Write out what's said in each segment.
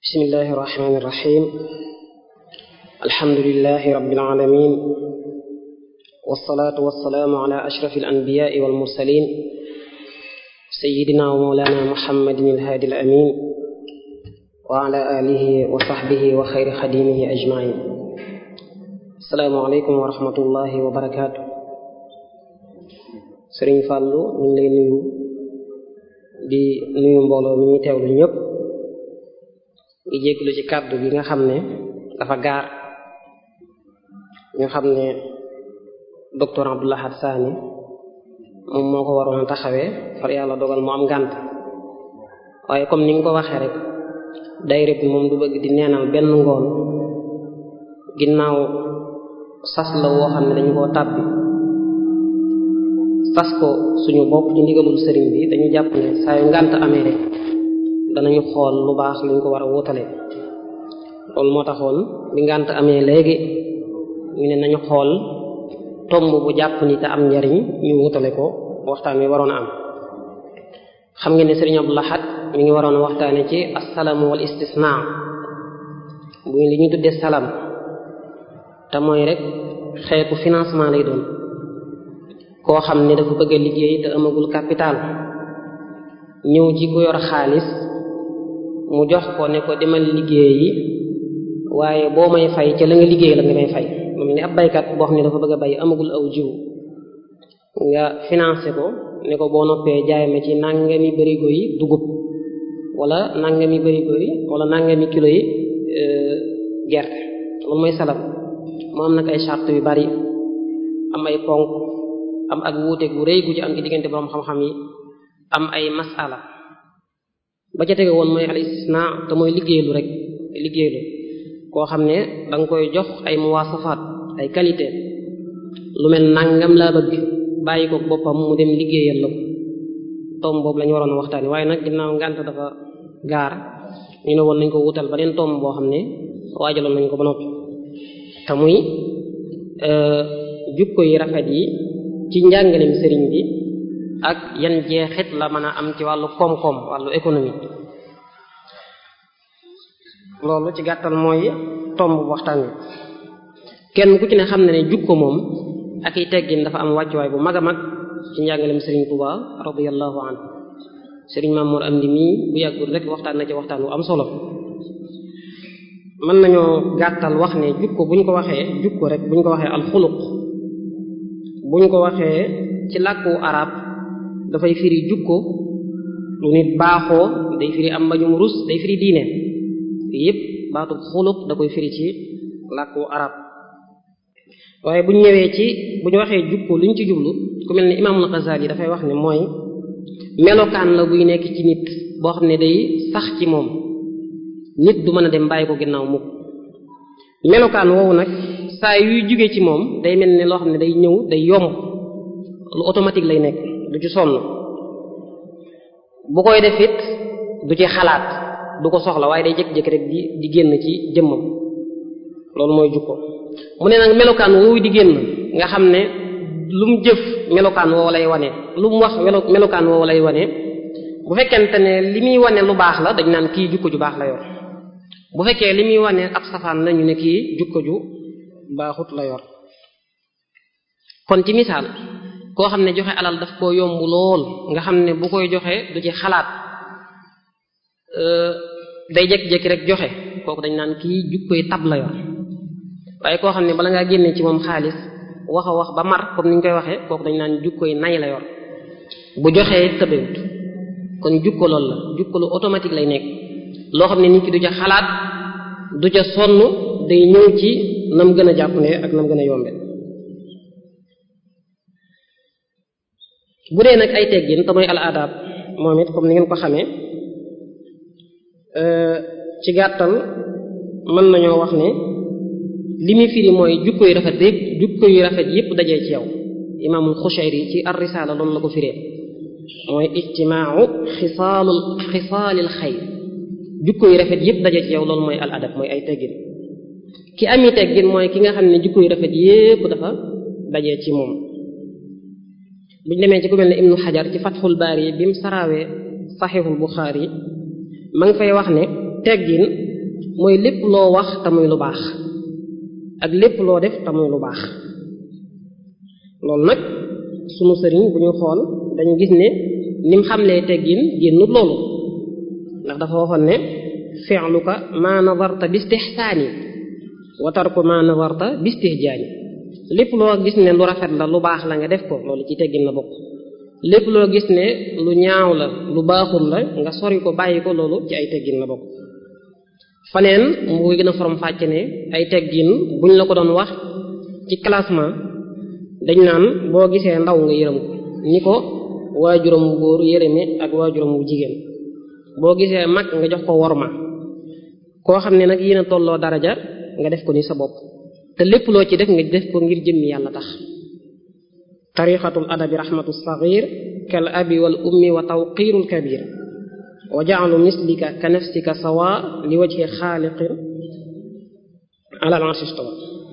bismillahi irrahmani irrahim alhamdulilahi rabbil alamin wasalaatu wasalaamu ala ashrafi alanbiyaai walmursalin sayidina wa mawlana muhammadin alhaadi alamin wa ala alihi wa sahbihi wa xayri xadimihi ajmain asalaamu aleykum wa rahmatullahi wa barakaatu sëriñ fàllu ñu ngi lay nuyu di nuyu mbooloo mi ñu teewlu ñëpp ngi jégglu ci kàddu gi nga xam ne dafa gaar ñu xam ne docteur Abdou Lahad Sani moom moo ko waroon a taxawee far yàlla dogal mu am ngànt waaye comme ni nga ko waxee rek dayre bi moom du bëgg di neenal benn ngoon ginnaaw sas la woo xam ne dañu koo tàbbi sas ko suñu bopp ci ndigalul sëriñ bi dañu jàpp ne saa yu ngànt amee rek danañu xool lu baax luñ ko war a wutale loolu moo taxoon bi ngànt amee léegi ñu ne nañu xool tomb bu jàpp ni te am njariñ ñu wutale ko waxtaan wi waroon a am xam ngeen ne sëriñ Abdou Lahad mi ngi waroon a waxtaane ci asalaam wal istisna bu li ñu tuddee salam te mooy rek xeetu financement lay doon koo xam ne dafa bëgg a liggéey te amagul capital ñëw ci ku yor xaalis mu jox ko ne ko demal liggéeyi waaye boo may fay ca la nga liggéey la nga may fay moom ni ab baykat boo xam ne dafa bëgg a bay amagul aw jiw nga financé ko ne ko boo noppee jaay ma ci nangami barigo yi dugub wala nangami barigo yi wala nangami kilo yi gerte loolu mooy salam mu am nag ay charte yu bari am ay ponk am ak wuute gu rëy gu ci am ci diggante borom xam-xam yi am ay masala ba ca tege woon mooy al istisna te mooy liggéeylu rek liggéeylu koo xam ne da nga koy jox ay muwaasafaat ay qualité lu mel nangam laa bëgg bàyyi ko boppam mu dem liggéeyal la ko tomb boobu la ñu waroon a waxtaani waaye nag ginnaaw ngànt dafa gaar ñu ne woon nañ ko wutal beneen tomb boo xam ne waajaloon nañ ko ba noppi te muy jukko yi rafet yi ci njàngalem sëriñ bi ak yan jeexit la mën a am ci wàllu koom-koom wàllu économie loolu ci gàttal mooy tomb waxtaan wi kenn ku ci ne xam na ne jukko moom ak i teggin dafa am wàccuwaay bu mag a mag ci njàngalem sëriñ Tuuba radiyallahu anhu sëriñ Mamour Amdi mii bu yàggul rek waxtaan na ci waxtaan wu am solo mën nañoo gàttal wax ne jukko buñ ko waxee jukko rek buñ ko waxee alxuluq buñ ko waxee ci làkku arab dafay firi jukko lu nit baaxoo day firi am mbañum rus day firi diine yépp baatub xuluq da koy firi ci làkku arab waaye buñ ñëwee ci bu ñu waxee jukko luñ ci jublu ku mel ne imaamul Ghazali dafay wax ne mooy melokaan la buy nekk ci nit boo xam ne day sax ci moom nit du mën a dem bàyyi ko ginnaaw mukk melokaan woowu nag saa yuy jóge ci moom day mel ne loo xam ne day ñëw day yomb lu automatique lay nekk du ci sonn bu koy def it du ci xalaat du ko soxla waaye day jékki-jékki rek di di génn ci jëmmam loolu mooy jukko mu ne nag melokaan woowu di génn nga xam ne lu mu jëf melokaan woowu lay wane lu mu wax melokaan woowu lay wane bu fekkente ne li muy wane lu baax la dañ naan kii jukko ju baax la yor bu fekkee li muy wane ab safaan la ñu ne kii jukko ju baaxut la yor kon ci misaal koo xam ne joxe alal daf koo yomb lool nga xam ne bu koy joxe du ci xalaat day jékki-jékki rek joxe kooku dañ naan kii jukkoy tab la yor waaye koo xam ne bala ngaa génne ci moom xaalis wax a wax ba mar comme ni ñu koy waxee kooku dañ naan jukkoy nay la yor bu joxee tëbewut kon jukko loolu la jukko lu automatique lay nekk loo xam ne nit ki du ca xalaat du ca sonn day ñëw ci nam gën a jàppale ak nam gën a yombe bu dee nag ay teggin te mooy al adab moom it comme ni ngeen ko xamee ci gàttal mën nañoo wax ne li muy firi mooy jukko yu rafet yépp jukko yu rafet yépp dajee ci yow imaamul Xushayri ci ar-risaala loolu la ko firee mooy ijtimaau xisaalul xisaalil xayr jukko yu rafet yépp dajee ci yow loolu mooy al adab mooy ay teggin ki ami teggin mooy ki nga xam ne jukko yu rafet yépp dafa dajee ci moom buñ demee ci ku mel ne ibnu xajar ci fatxul baari bi mu saraawee saxiixul buxaari ma ngi fay wax ne teggin mooy lépp loo wax te muy lu baax ak lépp loo def te muy lu baax loolu nag sunu sëriñ bu ñu xool dañu gis ne nim xamlee teggin génnut loolu ndax dafa waxoon ne fi'luka ma nadarta bistihsaani wa tarku ma nadarta bistihjaani lépp loo gis ne lu rafet la lu baax la nga def ko loolu ci teggin la bokk lépp loo gis ne lu ñaaw la lu baaxul la nga sori ko bàyyi ko loolu ci ay teggin la bokk faneen mu gën a forom fàcc ne ay teggin buñ la ko doon wax ci classement dañ naan boo gisee ndaw nga yërëm ko ni ko waajuram wu góor yërëme ak waajuram wu jigéen boo gisee mag nga jox ko worma koo xam ne nag yéen a tolloo daraja nga def ko ni sa bopp te lépp loo ci def nga def ko ngir jëmmi yàlla tax tariqatul adabi rahmatu sagir kal abi wal ummi wa tawqirul kabir wa ja'alu mislika ka nafsika sawa li wajhi xaaliqin ala al-arshi istawa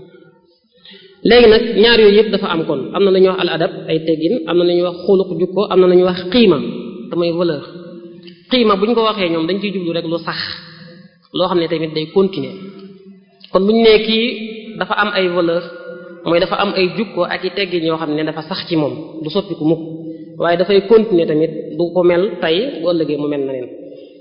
léegi nag ñaar yooyu yëpp dafa am kon am na lu ñuy wax al adab ay teggin am na lu ñuy wax xuluq jukko am na lu ñuy wax xiima te mooy valeur xiima bu ñu ko waxee ñoom dañ ciy jublu rek lu sax loo xam ne tamit day continuer kon bu ñu nee kii dafa am ay valeur mooy dafa am ay jukko ak i teggin yoo xam ne dafa sax ci moom du soppiku mukk waaye dafay continuer tamit du ko mel tey bu ëllëgee mu mel na neen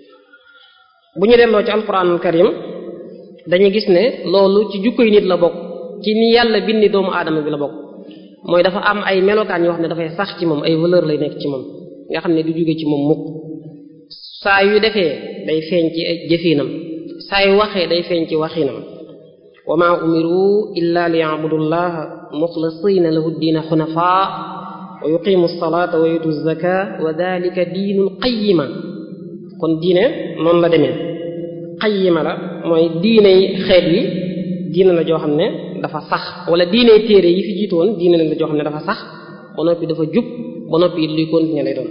bu ñu delloo ci alquranul karim dañuy gis ne loolu ci jukko yi nit la bokk ci ni yàlla bindi doomu aadama bi la bokk mooy dafa am ay melokaan yoo xam ne dafay sax ci moom ay valeur lay nekk ci moom nga xam ne du jóge ci moom mukk saa yu defee day feeñ ci jëfinam saa yu waxee day feeñ ci waxinam wa ma umiru illa li ya'budullaha muxlisina lahu diina xunafaa wa yuqimu salata wa yutu zaka wa dalika diinul qayyima kon diine noonu la demee qayyima la mooy diiney xeet wi diine la joo xam ne dafa sax wala diiney téere yi fi jiitoon diine la joo xam ne dafa sax ba noppi dafa jub ba noppi it luy continuer lay doon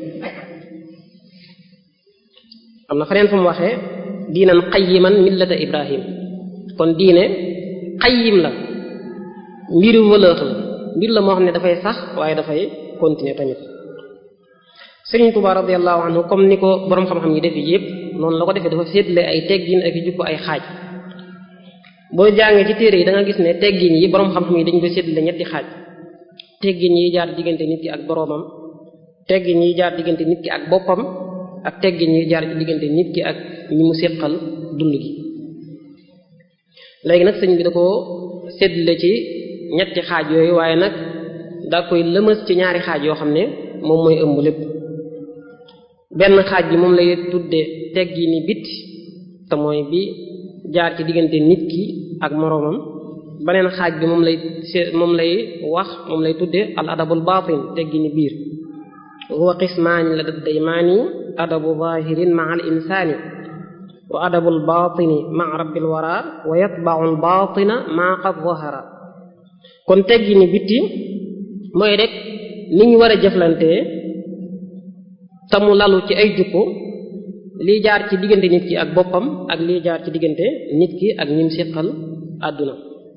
am na feneen fu mu waxee diinan qayyiman millata ibrahim kon diine qayyim la mbiru valeur la mbir la moo xam ne dafay sax waaye dafay continuer tamit Sëriñ Tuubaa radiyallahu anhu comme ni ko boroom xam-xam yi def yépp noonu la ko defee dafa séetle ay teggin ak i jukko ay xaaj boo jàngee ci téere yi da nga gis ne teggin yi boroom xam-xam yi dañ ko séetle ñetti xaaj teggin yi jaar diggante nit ki ak boroomam teggin yi jaar diggante nit ki ak boppam ak teggin yi jaar diggante nit ki ak ñi mu séqal dund gi léegi nag sëñ bi da ko séddale ci ñetti xaaj yooyu waaye nag daa koy lëmës ci ñaari xaaj yoo xam ne moom mooy ëmb lépp benn xaaj bi moom lay tudde teggi ni bit te mooy bi jaar ci diggante nit ki ak moroomam beneen xaaj bi moom lay moom lay wax moom lay tudde al adabul batin teggi ni biir huwa qismaani la daddaymaani adabu zahirin ma al insaani wa adabul batini ma rabbil wara wa yatba'u al batina ma qad zahara kon teggi ni bitti mooy rek ni ñu war a jëflantee te mu lalu ci ay jukko lii jaar ci diggante nit ki ak boppam ak lii jaar ci diggante nit ki ak ñim siqal àdduna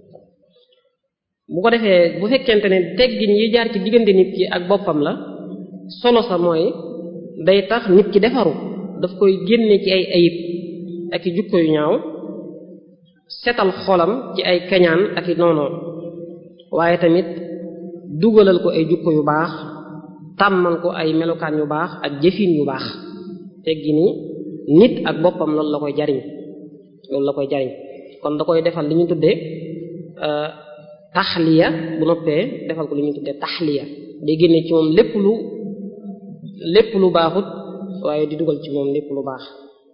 bu ko defee bu fekkente ne teggin yi jaar ci diggante nit ki ak boppam la solo sa mooy day tax nit ki defaru daf koy génne ci ay ayib ak i jukko yu ñaaw setal xolam ci ay kañaan ak i noonoo waaye tamit dugalal ko ay jukko yu baax tàmmal ko ay melokaan yu baax ak jëfin yu baax teggi ni nit ak boppam loolu la koy jariñ loolu la koy jariñ kon da koy defal li ñu tuddee taxliya bu noppee defal ko li ñu tuddee taxliya day génne ci moom lépp lu lépp lu baaxut waaye di dugal ci moom lépp lu baax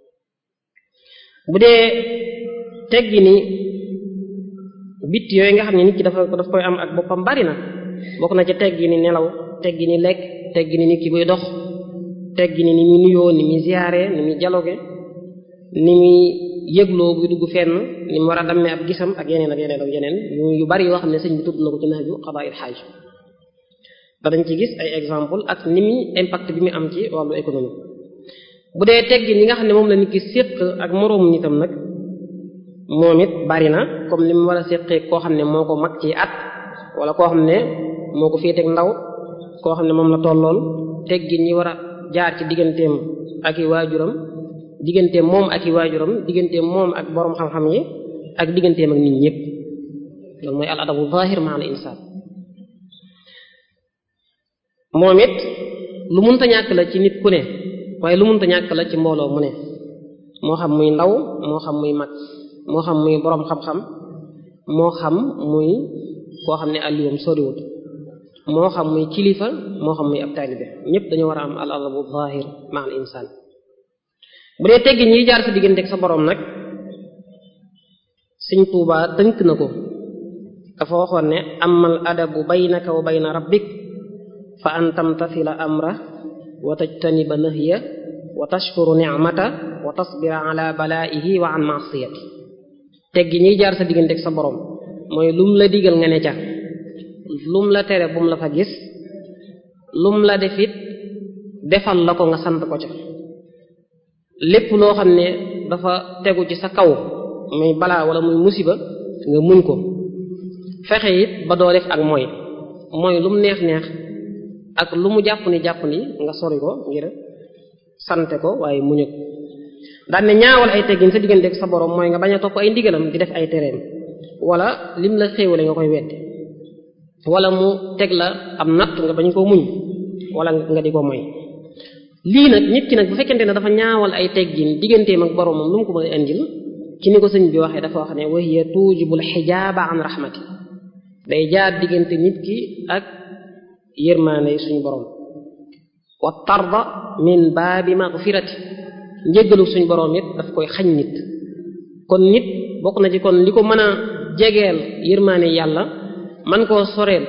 bu dee teggi ni bit yooyu nga xam ne nit ki dafa daf koy am ak boppam bari na bokk na ci teggi ni nelaw teggi ni lekk teggi ni nit ki buy dox teggi ni ni muy nuyoo ni muy ziyaare ni muy dialogue ni muy yëgloo buy dugg fenn ni mu war a dammee ab gisam ak yeneen ak yeneen ak yeneen yu bari yoo xam ne sëñ bi tudd na ko ci naaju xabaayil xaaj danañ ci gis ay exemple ak ni muy impact bi mu am ci wàllu économie bu dee teggi ni nga xam ne moom la nit ki séq ak moroomu nitam nag moom it bari na comme li mu war a séqee koo xam ne moo ko mag ci at wala koo xam ne moo ko féeteeg ndaw koo xam ne moom la tollool teggin ñi war a jaar ci digganteem ak i waajuram digganteem moom ak i waajuram digganteem moom ak boroom xam-xam yi ak digganteem ak nit ñëpp loolu mooy al adabu zahir ma al insaan moom it lu munta ñàkk la ci nit ku ne waaye lu munta ñàkk la ci mbooloo mu ne moo xam muy ndaw moo xam muy mag moo xam muy boroom xam-xam moo xam muy koo xam ne àlliwoom soriwut moo xam muy kilifa moo xam muy ab taalibe ñëpp dañu war a am al adabu zahir ma al insaan bu dee teggi ñiy jaar sa digganteeg sa boroom nag Sëñ Tuubaa tënk na ko dafa waxoon ne amal adabu baynaka wa bayna rabbik fa an tamtasila amra wa tajtaniba nahya wa tashkuru ni'mata wa tasbira ala balaihi wa an ma'siyati teggi ñiy jaar sa digganteeg sa boroom mooy lum la digal nga ne ca lum la tere bum la fa gis lum la defit defal la ko nga sant ko ca lépp loo xam ne dafa tegu ci sa kaw muy balaa wala muy musiba nga muñ ko fexe it ba doo def ak mooy mooy lu mu neex neex ak lu mu jàpp ni jàpp ni nga sori ko ngir sante ko waaye muñu ko daan ne ñaawal ay teggin sa diggante ak sa borom mooy nga bañ a topp ay ndigalam di def ay tereem wala lim la xéewale nga koy wedde wala mu teg la am natt nga bañ koo muñ wala nga di ko moy lii nag nit ki nag bu fekkente ne dafa ñaawal ay teggin digganteem ak boromam lu mu ko mën a indil ci ni ko sëñ bi waxee dafa wax ne wa hiya tuujibul xijaaba an rahmati day jaar diggante nit ki ak yërmaane suñu borom wa tarda min baabi magfirati njéggalu suñu borom it daf koy xañ nit kon nit bokk na ci kon li ko mën a jegeel yërmaane yàlla man koo soreel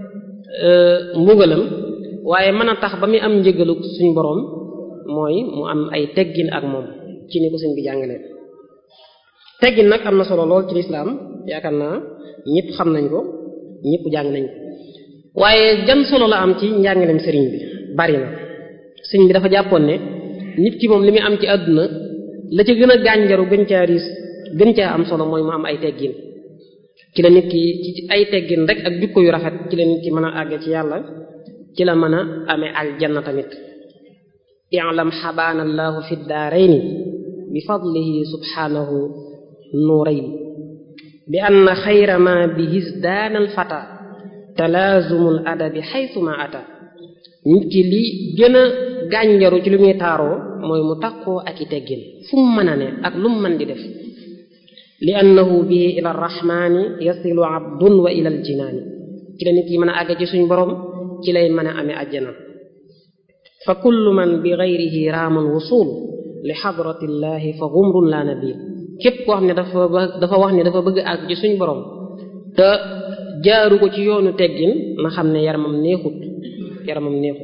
mbugalam waaye mën a tax ba muy am njéggalu suñu borom mooy mu am ay teggin ak moom ci ni ko sëñ bi jàngalee teggin nag am na solo lool ci lislaam yaakaar naa ñëpp xam nañ ko ñëpp jàng nañ ko waaye jan solo la am ci njàngaleem sëriñ bi bari na sëriñ bi dafa jàppoon ne nit ki moom li muy am ci àdduna la ca gën a gànjaru gën caa riis gën caa am solo mooy mu am ay teggin ci la nit ki ci ay teggin rek ak jukko yu rafet ci la nit ki mën a àgge ci yàlla ci la mën a amee aljanna tamit i'lam xabaana allahu fi daarayni bi fadlihi subhanahu nuurayn bi anna xayra ma bihi daana alfata talaazumul adabi xaytuma ata nit ki li gën a gànjaru ci lu muy taaroo mooy mu takkoo ak i teggin fu mu mën a ne ak lu mu mën di def li annahu bihi ila arrahmani yasilu abdun wa ila aljinaani ci la nit ki mën a àgg ci suñ borom ci lay mën a amee àjjana fa kullu man bi gayrihi raaman wusul li xadratillahi fa gumrun la nabil képp koo xam ne dafa dafa wax ne dafa bëgg àgg ci suñ borom te jaaru ko ci yoonu teggin na xam ne yaramam neexut yaramam neexut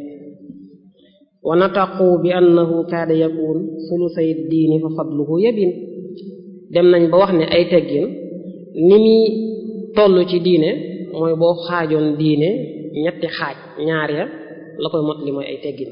wa nataqu bi annahu kaada yakun sulusay diini fa fadluhu yabin dem nañ ba wax ne ay teggin ni muy toll ci diine mooy boo xaajoon diine ñetti xaaj ñaar ya la koy mot li mooy ay teggin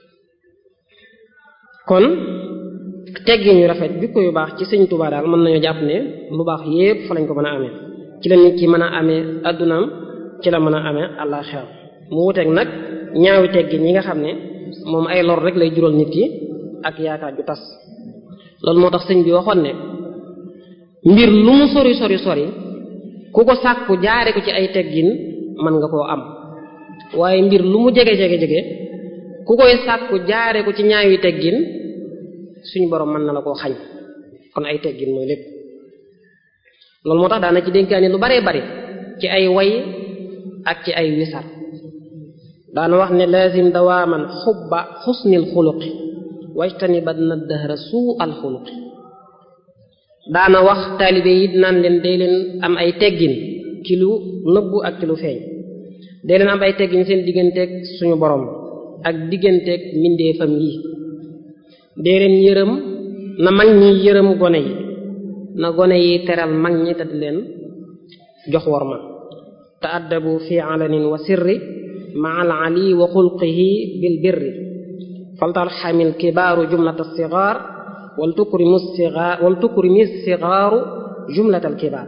kon teggin yu rafet jukko yu baax ci sëñ Tuubaa daal mën nañoo jàpp ne lu baax yépp fa lañ ko mën a amee ci la nit ki mën a amee addunaam ci la mën a amee àllaaxira mu wuteeg nag ñaawi teggin yi nga xam ne moom ay lor rek lay jural nit ki ak yaakaar ju tas loolu moo tax sëñ bi waxoon ne mbir lu mu sori sori sori ku ko sàkku jaare ko ci ay teggin mën nga koo am waaye mbir lu mu jege jege jege ku koy sàkku jaare ko ci ñaawi teggin suñu borom mën na la koo xañ kon ay teggin mooy lépp loolu moo tax daana ci dénkaani lu baree bari ci ay way ak ci ay wisar daana wax ne lazim dawaaman xubba xusnil xuluqi wajtaniban na dahra suu al xuluqi daana wax taalibe yi naan leen day leen am ay teggin ci lu nëbbu ak ci lu feeñ day leen am ay teggin seen digganteeg suñu borom ak digganteeg mbindeefam yi dee leen yërëm na mag ñi yërëm gone yi na gone yi teral mag ñi te di leen jox worma taaddabu fi alanin wa sirri ma al ali wa xulqihi bil birri faltarxamil kibaaru jumlata sigaar wal tukrimu sigaar wal tukrimi sigaaru jumlata al kibaar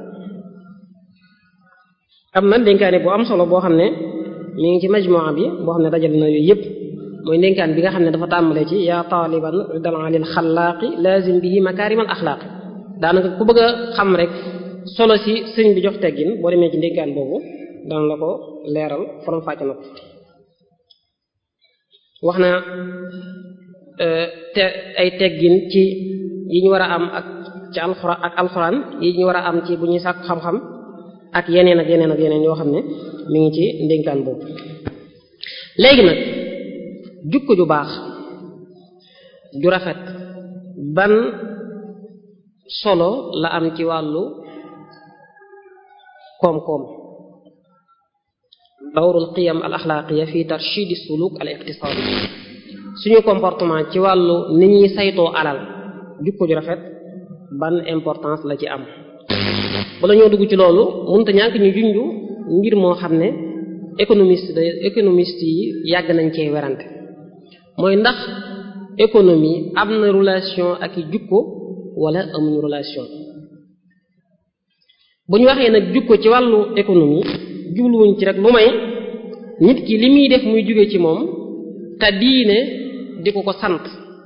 am na dénkaane bu am solo boo xam ne mi ngi ci majmua bi boo xam ne dajal na yooyu yépp mooy ndénkaan bi nga xam ne dafa tàmbalee ci yaa taaliban ridal alil xalaaqi lazim bihi makaarimal axlaaqi daanaka ku bëgg a xam rek solo si sëñ bi jox teggin boo demee ci ndénkaan boobu dana la ko leeral forom fàcc na ko wax na te ay teggin ci yi ñu war a am ak ci alxuraan ak alxuraan yi ñu war a am ci bu ñuy sàkk xam-xam ak yeneen ak yeneen ak yeneen yoo xam ne mi ngi ci ndénkaan boobu léegi nag jukko ju baax ju rafet ban solo la am ci wàllu koom-koom dawrul qiyam al axlaaqiya fi tarshid suluk al iqtisadi suñu comportement ci wàllu ni ñuy saytoo alal jukko ju rafet ban importance la ci am bala ñoo dugg ci loolu mënta ñàkk ñu junju mbir moo xam ne économiste de économiste yi yàgg nañ cee werante mooy ndax économie am na relation ak i jukko wala amuñu relation bu ñu waxee nag jukko ci wàllu économie jubluwuñ ci rek lu may nit ki li muy def muy jóge ci moom te diine di ko ko sant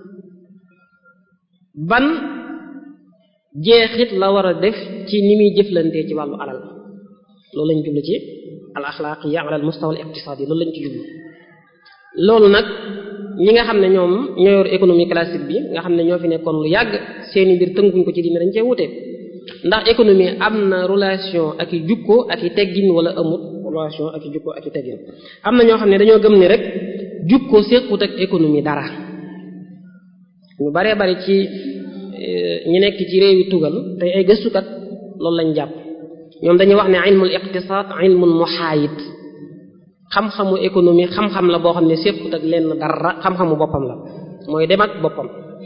ban jeexit la war a def ci ni muy jëflantee ci wàllu alal loolu lañ jublu ci al axlaaqiya ala al mustawa al iqtisadi loolu lañ ci jublu loolu nag ñi nga xam ne ñoom ñoo yor économie classique bi nga xam ne ñoo fi nekkoon lu yàgg seeni mbir tënkuñ ko ci diine dañ cee wute ndax économie am na relation ak i jukko ak i teggin wala amut relation ak i jukko ak i teggin am na ñoo xam ne dañoo gëm ni rek jukko séqut ak économie dara ñu baree bari ci ñi nekk ci réewi tugal tey ay gëstukat loolu lañ jàpp ñoom dañuy wax ne ilmul iqtisaad ilmun muhaayid xam-xamu économie xam-xam la boo xam ne séqut ak lenn dara xam-xamu boppam la mooy dem ak boppam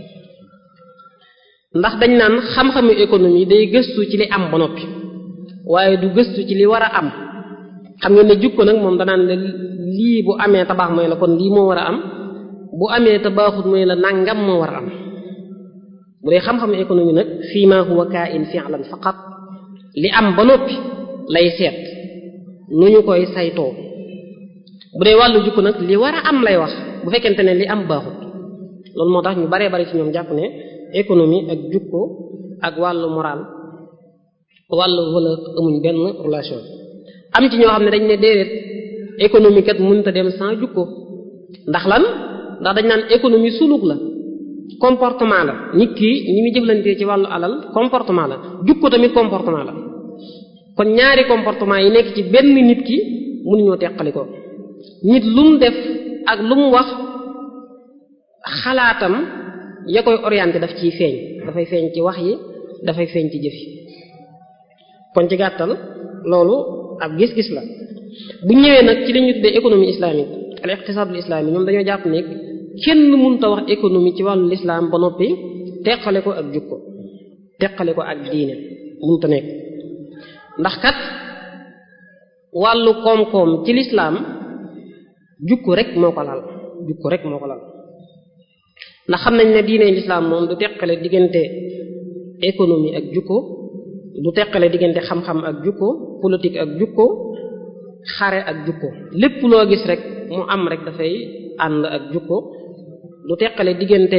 ndax dañ naan xam-xamu économie day gëstu ci li am ba noppi waaye du gëstu ci li war a am xam ngeen ne jukko nag moom danaan ne lii bu amee te baax mooy la kon lii moo war a am bu amee te baaxut mooy la nangam moo war a am bu dee xam-xamu économie nag fii ma huwa kaa'in fi'lan faqat li am ba noppi lay seet nu ñu koy saytoo bu dee wàllu jukko nag li war a am lay wax bu fekkente ne li am baaxut loolu moo tax ñu baree bari ci ñoom jàpp ne économie ak jukko ak wàllu moral wàllu wala amuñ benn relation am ci ñoo xam ne dañ ne déedéet économie kat mënta dem sans jukko ndax lan ndax dañ naan économie suluk la comportement la nit ki ni muy jëflantee ci wàllu alal comportement la jukko tamit comportement la kon ñaari comportement yi nekk ci benn nit ki mënuñoo teqali ko nit lu mu def ak lu mu wax xalaatam ya koy orienté daf ciy feeñ dafay feeñ ci wax yi dafay feeñ ci jëf yi kon ci gàttal loolu ab gis-gis la bu ñëwee nag ci li ñu tuddee économie islamique al iqtisadul islami ñoom dañoo jàpp ne kenn mënta wax économie ci wàllu lislaam ba noppi teqale ko ak jukko teqale ko ak diine mënta nekk ndax kat wàllu koom-koom ci lislaam jukko rek moo ko lal jukko rek moo ko lal ndax xam nañ ne diine lislaam moom du teqale diggante économie ak jukko du teqale diggante xam-xam ak jukko politique ak jukko xare ak jukko lépp loo gis rek mu am rek dafay ànd ak jukko du teqale diggante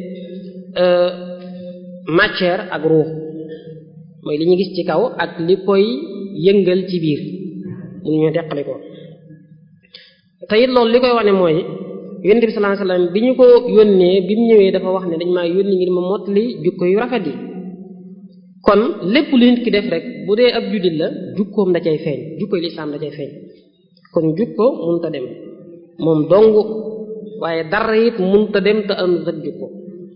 matière ak ruux mooy li ñu gis ci kaw ak li koy yëngal ci biir mënu ñoo teqale ko te it loolu li koy wane mooy yonent bi sallallahu alayhi wasallam bi ñu ko yónnee bi mu ñëwee dafa wax ne dañ maa yónni ngir ma mottali jukko yu rafet yi kon lépp lu nit ki def rek bu dee ab jullit la jukkoom da cay feeñ jukkoy lislaam da cay feeñ kon jukko munta dem moom dong waaye dara it munta dem te am rek jukko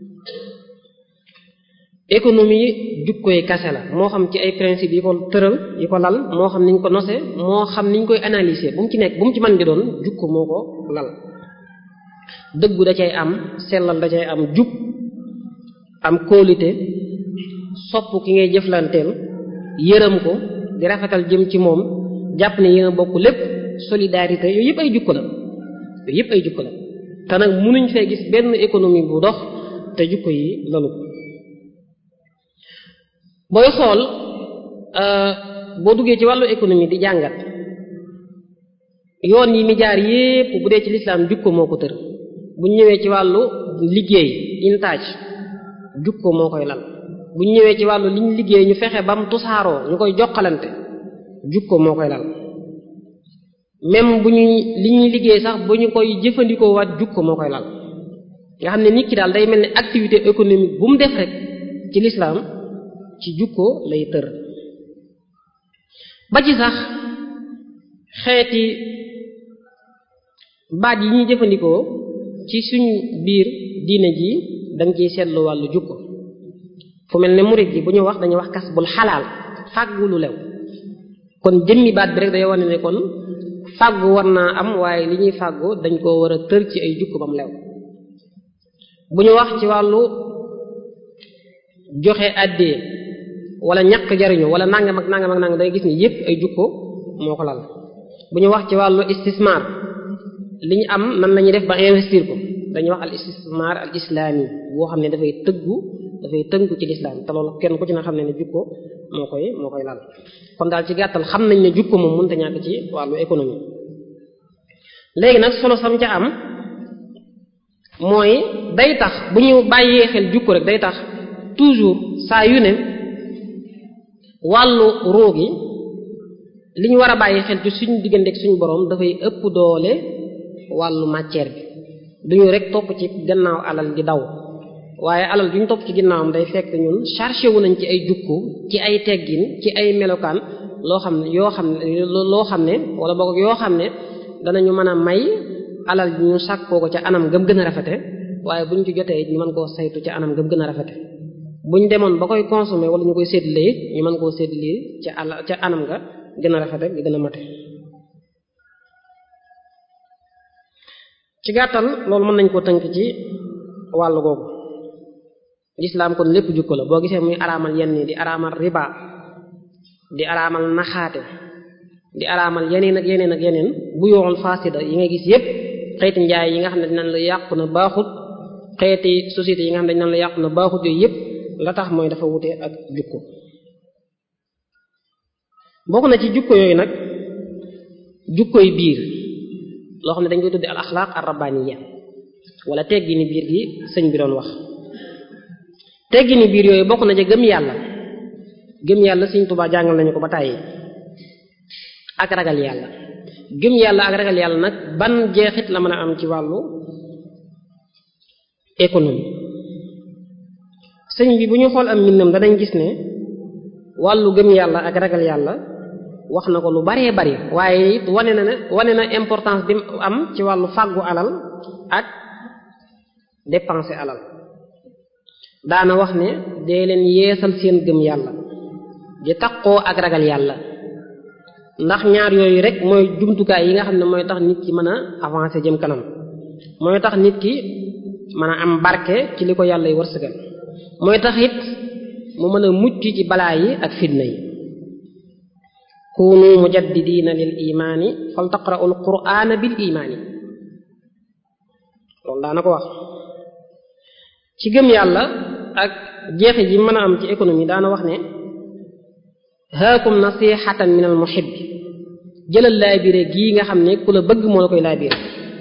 économie jukkoy kase la moo xam ci ay principe yi ko tëral yi ko lal moo xam niñ ko nose moo xam niñ koy analyser bu mu ci nekk bu mu ci mën di doon jukko moo ko lal dëggu da cay am sellal da cay am jub am kóolite sopp ki ngay jëflanteel yërëm ko di rafetal jëm ci moom jàpp ne yéen a bokk lépp solidarité yooyu yëpp ay jukko la yooyu yëpp ay jukko la te nag mënuñ fee gis benn économie bu dox te jukko yi lalu ko booy xool boo duggee ci wàllu économie di jàngat yoon yi mi jaar yépp bu dee ci lislaam jukko moo ko tër bu ñëwee ci wàllu liggéey intaaj jukko moo koy lal bu ñëwee ci wàllu liñ liggéey ñu fexe bam tusaaroo ñu koy jokkalante jukko moo koy lal même bu ñuy li ñuy liggéey sax bu ñu koy jëfandikoo waat jukko moo koy lal nga xam ne nit ki daal day mel ni activité économique bu mu def rek ci lislaam ci jukko lay tër ba ci sax xeeti baat yi ñuy jëfandikoo ci suñ biir diine ji dañ ciy seetlu wàllu jukko fu mel ne murid ji bu ñu wax dañuy wax kas bul xalaal fàggu lu lew kon jëmmi baat bi rek day wane ne kon fàggu war naa am waaye li ñuy fàggu dañ koo war a tër ci ay jukko bam lew bu ñu wax ci wàllu joxe àddee wala ñàkk jariñu wala nangam ak nangam ak nangam day gis ni yépp ay jukko moo ko lal bu ñu wax ci wàllu istismar li ñu am nan la ñuy def ba investir ko dañuy wax al istismar al islami boo xam ne dafay tëggu dafay tënku ci lislaam te loolu kenn ku ci na xam ne ne jukko moo koy moo koy lal kon daal ci gàttal xam nañ ne jukko moom mënta ñàkk ci wàllu économie léegi nag solo sam ca am mooy day tax bu ñu bàyyee xel jukko rek day tax toujours saa yu ne wàllu ruu gi li ñu war a bàyyi xel ci suñu digganteeg suñu borom dafay ëpp doole wàllu matière bi duñu rek topp ci gannaaw alal di daw waaye alal duñu topp ci ginnaawam day fekk ñun chargé wu nañ ci ay jukko ci ay teggin ci ay melokaan loo xam ne yoo xam ne loo xam ne wala boog yoo xam ne danañu mën a may alal ñu sàkkoo ko ca anam gëm gën a rafete waaye buñ ci jotee ñu mën koo saytu ca anam gëm gën a rafete buñ demoon ba koy consommer wala ñu koy séddale ñu mën koo séddale ca ala ca anam nga gën a rafete ga gën a mate ci gàttal loolu mën nañ koo tënk ci wàllu googu lislaam kon lépp jukko la boo gisee muy araamal yenn di araamal riba di araamal naxaate di araamal yeneen ak yeneen ak yeneen bu yoxul faasida yi nga gis yépp xeeti njaay yi nga xam ne dinañ la yàqu na baaxut xeeti société yi nga xam ne dinañ la yàqu na baaxut yooyu yépp la tax mooy dafa wute ak jukko bokk na ci jukko yooyu nag jukkoy biir loo xam ne dañ koy tudde al axlaaq ar rabbaniya wala teggini biir gi sëñ bi doon wax teggini biir yooyu bokk na ca gëm yàlla gëm yàlla sëñ Tuubaa jàngal nañu ko ba tàyyi ak ragal yàlla gëm yàlla ak ragal yàlla nag ban jeexit la mën a am ci wàllu économie sëñ bi bu ñu xool am mbindam danañ gis ne wàllu gëm yàlla ak ragal yàlla wax na ko lu baree bari waaye it wane na ne wane na importance bi am ci wàllu fàggu alal ak dépenser alal daana wax ne dee leen yeesal seen gëm yàlla di taqoo ak ragal yàlla ndax ñaar yooyu rek mooy jumtukaay yi nga xam ne mooy tax nit ki mën a avancer jëm kanam mooy tax nit ki mën a am barke ci li ko yàlla y wërsëgal mooy tax it mu mën a mucc ci balaa yi ak fitna yi kunu mujaddidina lil imaani fal taqra'u al qur'ana bil imaani loolu daana ko wax ci gëm yàlla ak jeexe ji mën a am ci économie daana wax ne haakum nasihatan min al muhibbi jëlal laabire gii nga xam ne ku la bëgg moo la koy laabire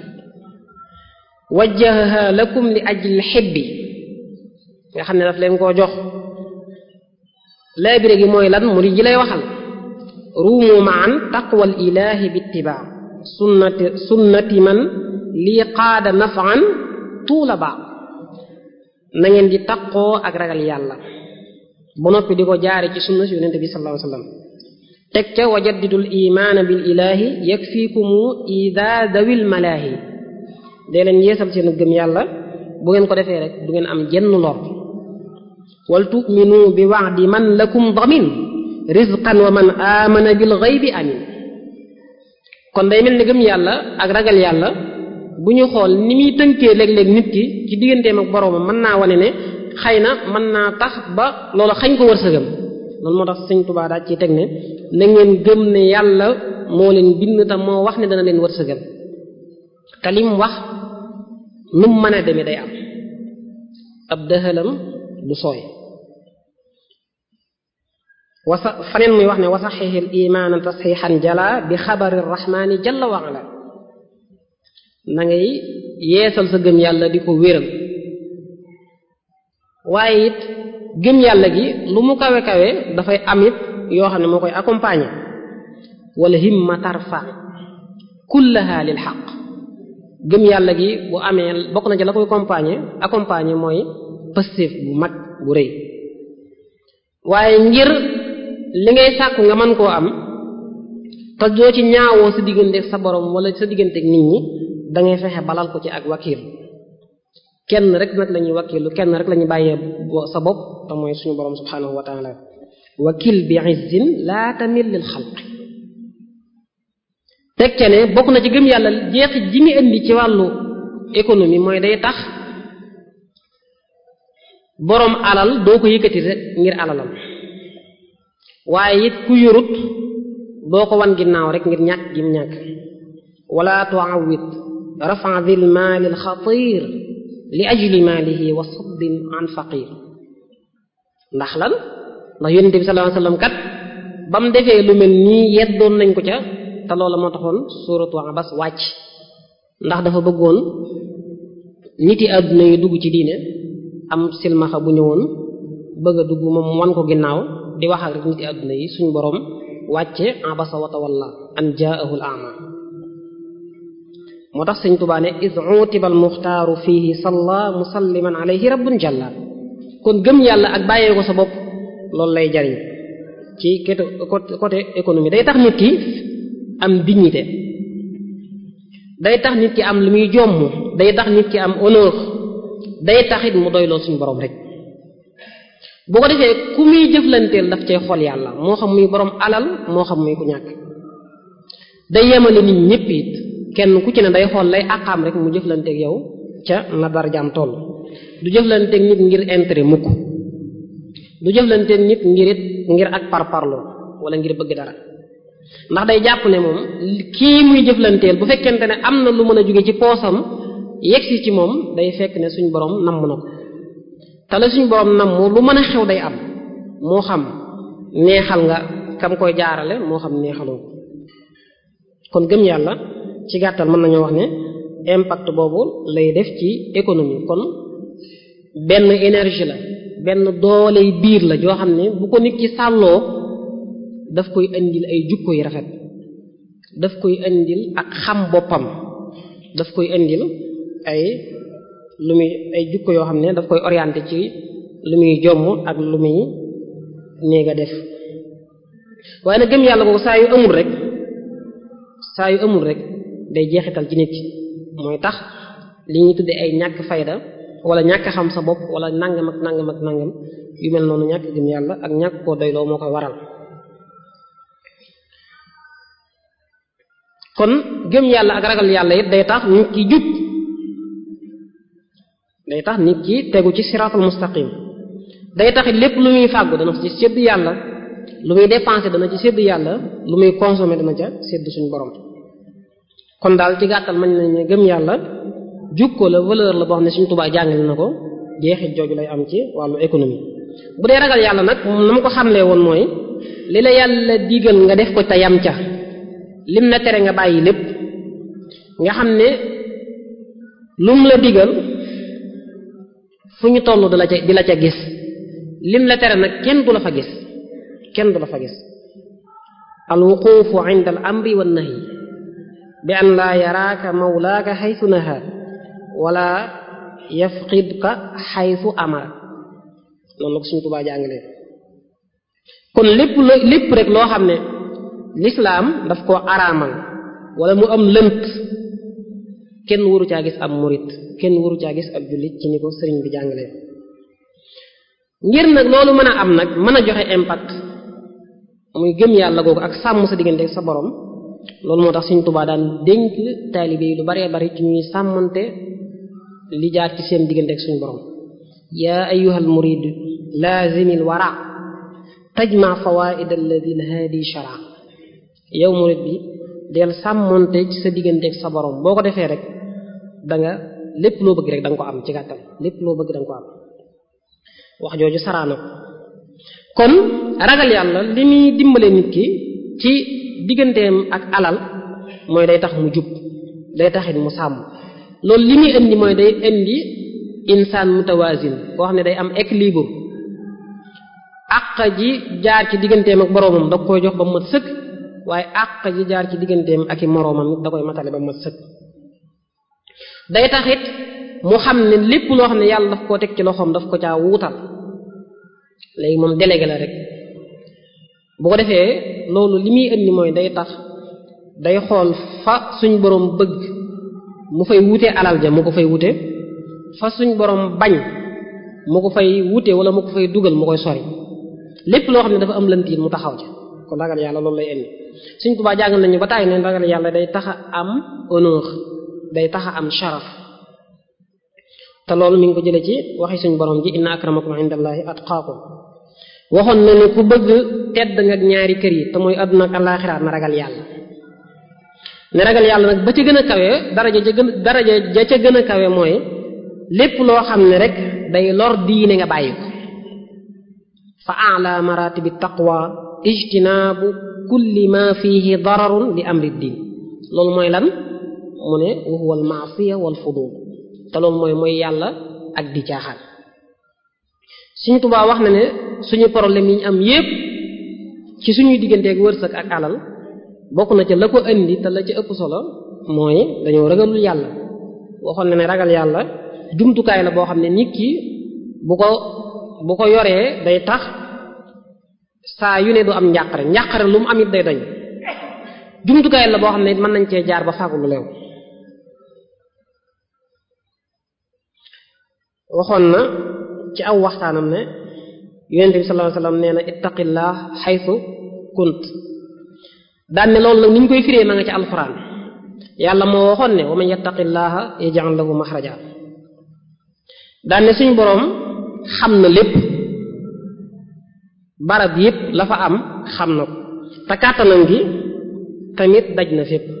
wajjahaha lakum li ajli xibbi nga xam ne daf leen koo jox laabire gi mooy lan mu di ji lay waxal ruumu maan taqwal ilahi bittibaa sunnati sunnati man lii qaada nafan tuula baa na ngeen di taqoo ak ragal yàlla ba noppi di ko jaare ci sunna si yonente bi sallallahu alayhi wasallam teg ca wajaddidul imaana bil ilahi yakfiikumu ida dawil malaahi dee leen yeesal seenu gëm yàlla bu ngeen ko defee rek du ngeen am jenn lor wal tu'minu bi wa'di man lakum damin rizqan wa man amana bil ghaybi amin kon day mel ni gëm yàlla ak ragal yàlla bu ñu xool ni muy tënkee léeg-léeg nit ki ci digganteem ak boroomam mën naa wane ne xëy na mën naa tax ba loola xañ ko wërsëgam loolu moo tax sëñ Tuubaa daal ci teg ne na ngeen gëm ne yàlla moo leen bind te moo wax ne dana leen wërsëgal te lim wax nu mu mën a demee day am ab dëxalam du sooy wasa faneen muy wax ne wasaxixil imaana tasxixan jala bi xabari rahmaani jalla wa ala na ngay yeesal sa gëm yàlla di ko wéral waaye it gëm yàlla gi lu mu kawe kawe dafay am it yoo xam ne moo koy accompagner wala himma tarfa kullaha lil xaq gëm yàlla gi bu amee bokk na ci la koy accompagner accompagner mooy pastéef bu mag bu rëy waaye ngir li ngay sàkku nga mën koo am te doo ci ñaawoo sa digganteeg sa borom wala sa digganteeg nit ñi da ngay fexe balal ko ci ak wakiil kenn rek nag la ñuy wakiilu kenn rek la ñuy bàyyee sa bopp te mooy suñu borom subhanahu wa taala wakil bi izzin laa tamil lil xalq teg ca ne bokk na ci gëm yàlla jeexit ji mu indi ci wàllu économie mooy day tax boroom alal doo ko yëkkati rek ngir alalam waaye it ku yorut doo ko wan ginnaaw rek ngir ñàkk gi mu ñàkk wala tuawit rafa dil maali al xatir li ajli maalihi wa saddin an faqir ndax lan ndax yonente bi sallallahu alayhi wasallam kat ba mu defee lu mel nii yeddoon nañ ko ca te loola moo taxoon suuratu Abas wàcc ndax dafa bëggoon nit yi àdduna yi dugg ci diine am silmaxa bu ñëwoon bëgg a dugg moom wan ko ginnaaw di wax ak rek nit yi àdduna yi suñu borom wàcce abasa wa tawalla an jaahu al ama moo tax sëñ Tuubaa ne is utiba al muxtaaru fihi salla musalliman alayhi rabbun jalla kon gëm yàlla ak bàyyee ko sa bopp loolu lay jariñ ci côté côté économie day tax nit ki am dignité day tax nit ki am lu muy jomm day tax nit ki am honneur day taxit mu doyloo suñu borom rek boo ko defee ku muy jëflanteel daf cay xool yàlla moo xam muy borom alal moo xam muy ku ñàkk day yemale nit ñépp it kenn ku ci ne day xool lay àqaam rek mu jëflanteeg yow ca na darjaam toll du jëflanteeg nit ngir intérêt mukk du jëflanteeg nit ngir it ngir ak parparloo wala ngir bëgg dara ndax day jàpp ne moom kii muy jëflanteel bu fekkente ne am na lu mën a jóge ci poosam yegsi ci moom day fekk ne suñ borom namm na ko te la suñ borom namm lu mën a xew day am moo xam neexal nga kam koy jaarale moo xam neexaloo kon gëm yàlla ci gàttal mën nañoo wax ne impact boobu lay def ci économie kon benn énergie la benn dooley biir la joo xam ne bu ko nit ki sàlloo daf koy indil ay jukko yu rafet daf koy indil ak xam boppam daf koy indil ay lu muy ay jukko yoo xam ne daf koy orienté ci lu muy jomm ak lu muy néeg a def waaye nag gëm yàlla ko saa yu amul rek saa yu amul rek day jeexital ci nit mooy tax li ñuy tudde ay ñàkk fayda wala ñàkk xam sa bopp wala nangam ak nangam ak nangam yu mel noonu ñàkk gëm yàlla ak ñàkk koo doyloo moo koy waral kon gëm yàlla ak ragal yàlla it day tax nit ki jub day tax nit ki tegu ci siratul mustaqim day tax it lépp lu muy fàggu dana ci sédd yàlla lu muy dépenser dana ci sédd yàlla lu muy consommer dana ca sédd suñu borom kon daal ci gàttal mañ nañ ne gëm yàlla jukko la valeur la boo xam ne suñu tubaab jàngale na ko jeexit jooju lay am ci wàllu économie bu dee ragal yàlla nag moom na ma ko xamlee woon mooy li la yàlla digal nga def ko te yam ca lim la tere nga bàyyi lépp nga xam ne lum la digal fu ñu toll di la ca di la ca gis lim la tere nag kenn du la fa gis kenn du la fa gis al wuqufu inda al amri wan nahyi bi an laa yaraaka mawlaaka xaytu naha wala yafqidka xaytu amara noonu la ko suñu tubaa jàngalee kon lépp lo lépp rek loo xam ne lislaam daf koo araamal wala mu am lënt kenn waru caa gis ab murit kenn waru caa gis ab jullit ci ni ko sëriñ bi jàngalee ngir nag loolu mën a am nag mën a joxe impact muy gëm yàlla googu ak sàmm sa diggante ak sa borom loolu moo tax Sëriñ Tuubaa daan dénk taalibe yi lu baree bari ci ñuy sàmmante li jaar ci seen diggante ak suñu borom yaa ayyuhal murid laazimil wara tajma fawaid alladi lhaadi shara yow murid bi del sàmmante ci sa diggante ak sa borom boo ko defee rek da nga lépp loo bëgg rek da nga ko am ci gàttal lépp loo bëgg da nga ko am wax jooju saraana ko kon ragal yàlla li muy dimbale nit ki ci digganteem ak alal mooy day tax mu jub day taxit mu sàmm loolu li muy indi mooy day indi insaan mutawazin koo xam ne day am équilibre àq ji jaar ci digganteem ak boroomam da koy jox ba mu mat sëkk waaye àq ji jaar ci digganteem ak i moroomam da koy matale ba mu mat sëkk day taxit mu xam ne lépp loo xam ne yàlla daf koo teg ci loxoom daf ko caa wuutal léegi moom délégué la rek bu ko defee loolu li muy indi mooy day tax day xool fa suñ boroom bëgg mu fay wute alal ja mu ko fay wute fa suñ boroom bañ mu ko fay wute wala mu ko fay dugal mu koy sori lépp loo xam ne dafa am lëntiin mu taxaw ca kon ragal yàlla loolu lay indi suñ tubaa jàngal nañu ba tàyyi ne ragal yàlla day taxa am honneur day taxa am sharaf te loolu mi ngi ko jële ci waxi suñ borom ji inna akramakum indallahi atqaakum waxoon na ne ku bëgg tedd nga ak ñaari kër yi te mooy àdduna ak àllaaxira na ragal yàlla ne ragal yàlla nag ba ca gën a kawe daraja ja gën daraja ja ca gën a kawe mooy lépp loo xam ne rek day lor diine nga bàyyi ko fa ala maratibi taqwa ijtinaabu kulli ma fihi dararun li amri diin loolu mooy lan mu ne wa huwa al maasiya wal fudul te loolu mooy mooy yàlla ak di caaxaan suñu Tuubaa wax na ne suñu problème yi ñu am yépp ci suñuy digganteeg wërsëg ak alal bokk na ca la ko indi te la ca ëpp solo mooy dañoo ragalul yàlla waxoon na ne ragal yàlla jumtukaay la boo xam ne nit ki bu ko bu ko yoree day tax saa yu ne du am njàqare njàqare lu mu am it day dañ jumtukaay la boo xam ne mën nañ cee jaar ba fàggu lu leew waxoon na ci aw waxtaanam ne yonent bi sallallahu alayhi wasallam nee na ittaqillah xaytu kunt daan ne loolu nag ni ñu koy firee ma nga ci alxuraan yàlla moo waxoon ne wa man yattaqillaha yaj'al lahu maxraja daan ne suñu boroom xam na lépp barab yépp la fa am xam na ko te kàttanam gi tamit daj na fépp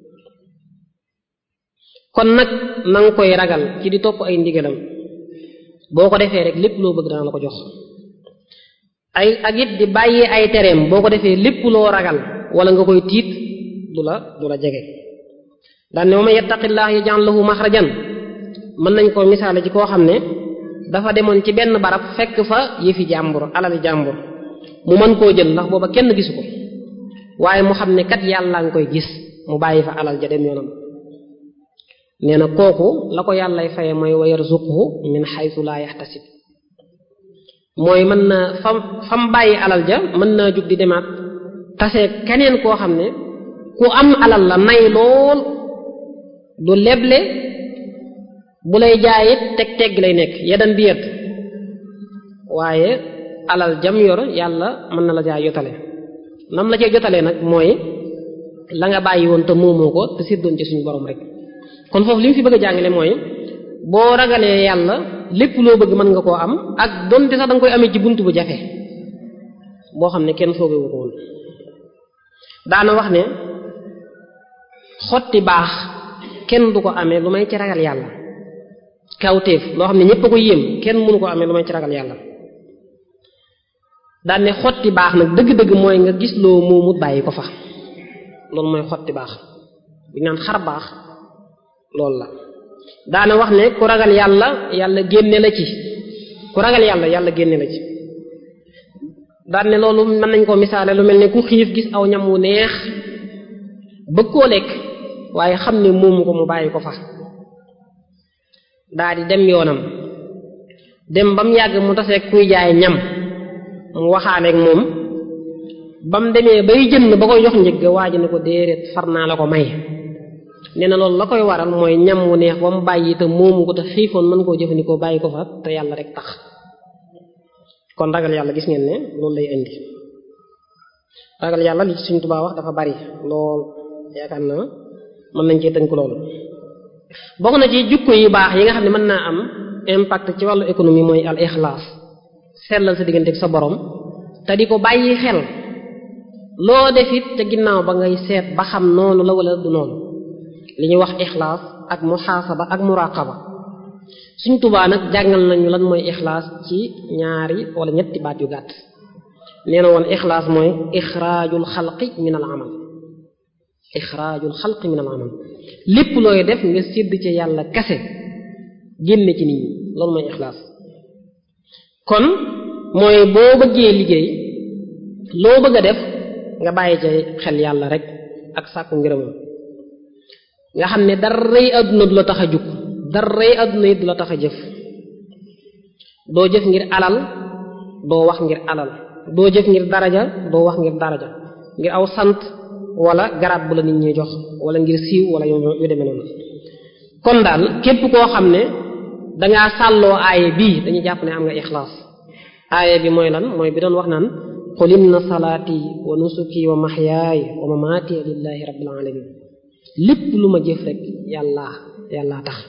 kon nag na nga koy ragal ci di topp ay ndigalam boo ko defee rek lépp loo bëgg dana la ko jox ay ak it di bàyyi ay tereem boo ko defee lépp loo ragal wala nga koy tiit du la du la jege daan ne wa man yattaqillah yaj'al lahu maxrajan mën nañ ko misaale ci koo xam ne dafa demoon ci benn barab fekk fa yëfi jàmbur alali jàmbur mu mën koo jël ndax booba kenn gisu ko waaye mu xam ne kat yàlla nga koy gis mu bàyyi fa alal ja dem yoonam nee na kooku la ko yàllay faye mooy wa yarzuquhu min haythu la yahtasib mooy mën naa fam fam bàyyi alal ja mën naa jug di demaat tase keneen koo xam ne ku am alal la nay lool du leble bu lay jaayit teg tegg lay nekk yedan bi yet waaye alal jam yor yàlla mën na la jaay jotale nam la cee jotalee nag mooy la nga bàyyi woon te moomoo ko te séddoon ci suñu borom rek kon foofu li mu fi bëgg a jàngale mooy boo ragalee yàlla lépp loo bëgg mën nga koo am ak donte sax da nga koy amee ci bunt bu jafe boo xam ne kenn foogewu ko woon daana wax ne xotti baax kenn du ko amee lu may ci ragal yàlla kawteef loo xam ne ñépp a ko yéem kenn mënu ko amee lu may ci ragal yàlla daan ne xotti baax nag dëgg-dëgg mooy nga gis loo moomut bàyyi ko fa loolu mooy xotti baax bi naan xar baax loolu la daana wax ne ku ragal yàlla yàlla génne la ci ku ragal yàlla yàlla génne la ci daan ne loolu mën nañ koo misaale lu mel ne ku xiif gis aw ñam wu neex bëgg koo lekk waaye xam ne moomu ko mu bàyyi ko fa daa di dem yoonam dem ba mu yàgg mu taseeg kuy jaay ñam mu waxaaleeg moom ba mu demee bay jënd ba koy jox njëgg waa ji ne ko déedéet far naa la ko may nee na loolu la koy waral mooy ñam wu neex ba mu bàyyi te moomu ko te xiifoon mën koo jëfandikoo bàyyi ko fa te yàlla rek tax kon ragal yàlla gis ngeen ne loolu lay indi ragal yàlla li Sëriñ Tuubaa wax dafa bari lool yaakaar na mën nañ cee tënk loolu bokk na ci jukko yu baax yi nga xam ne mën naa am impact ci wàllu économie mooy al ixlaas sellal sa diggante ak sa borom te di ko bàyyi xel loo def it te ginnaaw ba ngay seet ba xam noonu la wala du noonu li ñuy wax ixlaas ak muhaasaba ak muraqaba suñ tubaa nag jàngal nañu lan mooy ixlaas ci ñaari wala ñetti baat yu gàtt nee na woon ixlaas mooy ixraajul xalqi min al amal ixraajul xalqi min al amal lépp looy def nga sédd ci yàlla kase génne ci nit ñi loolu mooy ixlaas kon mooy boo bëggee liggéey loo bëgg a def nga bàyyi ca xel yàlla rek ak sàkku ngërëmam nga xam ne daray àdduna du la tax a jug daray àdduna yi du la tax a jëf doo jëf ngir alal doo wax ngir alal doo jëf ngir daraja doo wax ngir daraja ngir aw sant wala garab bu la nit ñi jox wala ngir siiw wala yu yu demee noonu kon daal képp koo xam ne dangaa sàlloo aaye bii dañuy jàpp ne am nga ixlaas aaye bi mooy lan mooy bi doon wax naan qul inna salaati wa nusuki wa mahyaaya wa mamaati lillahi rabbil alamin lépp lu ma jëf rek yàllaa yàllaa tax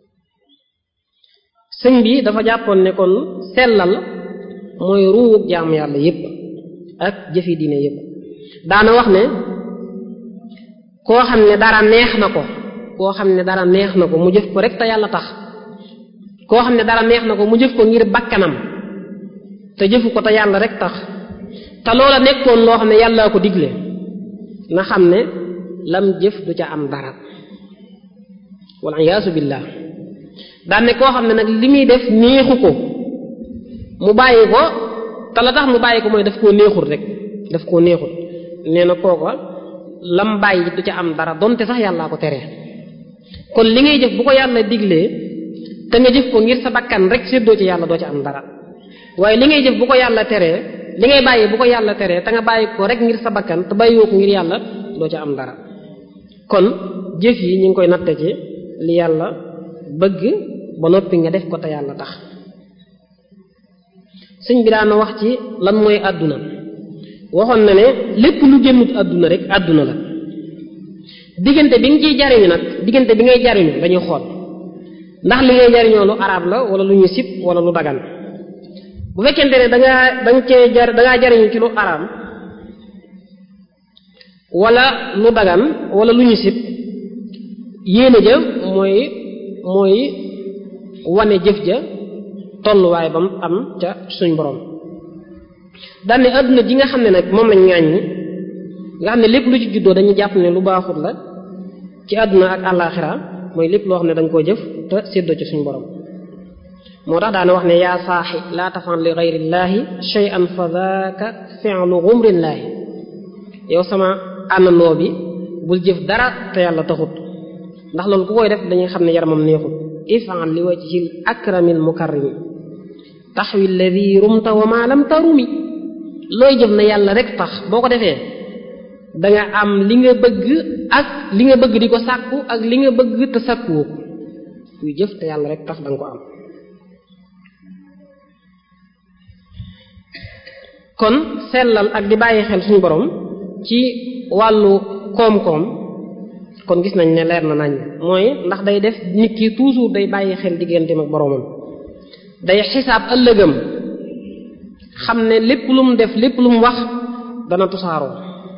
sëñ bi dafa jàppoon ne kon sellal mooy ruuwug jaamu yàlla yépp ak jëfi diine yépp daana wax ne koo xam ne dara neex na ko koo xam ne dara neex na ko mu jëf ko rek te yàlla tax koo xam ne dara neex na ko mu jëf ko ngir bakkanam te jëfu ko te yàlla rek tax te loola nekkoon loo xam ne yàllaa ko digle na xam ne lam jëf du ca am dara wal iyaasu billah daan ne koo xam ne nag li muy def neexu ko mu bàyyi ko te la tax mu bàyyi ko mooy daf koo neexul rek daf koo neexul nee na kooka lam bàyyi du ca am dara donte sax yàllaa ko tere kon li ngay jëf bu ko yàlla diglee te nga jëf ko ngir sa bakkan rek séddoo ci yàlla doo ca am dara waaye li ngay jëf bu ko yàlla teree li ngay bàyyi bu ko yàlla teree te nga bàyyi ko rek ngir sa bakkan te bàyyiwoo ko ngir yàlla doo ca am dara kon jëf yi ñu ngi koy natte ci li yàlla bëgg ba noppi nga def ko te yàlla tax sëñ bi daana wax ci lan mooy àdduna waxoon na ne lépp lu génnut àdduna rek àdduna la diggante bi nga ciy jariñu nag diggante bi ngay jariñu dañuy xool ndax li ngay jariñoo lu arab la wala lu ñu sib wala lu dagan bu fekkente ne dangaa danga cee jar dangaa jariñu ci lu araam wala lu dagan wala lu ñu sib yéene ja mooy mooy wane jëf ja tolluwaay ba mu am ca suñ borom daane àdduna ji nga xam ne nag moom lañ ŋàññi nga xam ne lépp lu ci juddoo dañuy jàpp ne lu baaxut la ci àdduna ak àllaaxira mooy lépp loo xam ne da nga koo jëf te séddoo ci suñ borom moo tax daana wax ne yaa saaxi laa tafan li gayrillaahi shay'an fa daaka fi'lu gumrillaahi yow sama àndandoo bi bul jëf dara te yàlla taxut ndax loolu ku koy def dañuy xam ne yaramam neexut ifan li wajhil akramil mukarrimi taxwi alladi rumta wa ma lam tarumi looy jëf na yàlla rek tax boo ko defee danga am li nga bëgg ak li nga bëgg di ko sàkku ak li nga bëgg te sàkkuwoo ko kuy jëf te yàlla rek tax danga ko am kon sellal ak di bàyyi xel suñu borom ci wàllu koom-koom kon gis nañ ne leer na nañ mooy ndax day def nit ki toujours day bàyyi xel digganteem ak boromam day xisaab ëllëgam xam ne lépp lu mu def lépp lu mu wax dana tusaaroo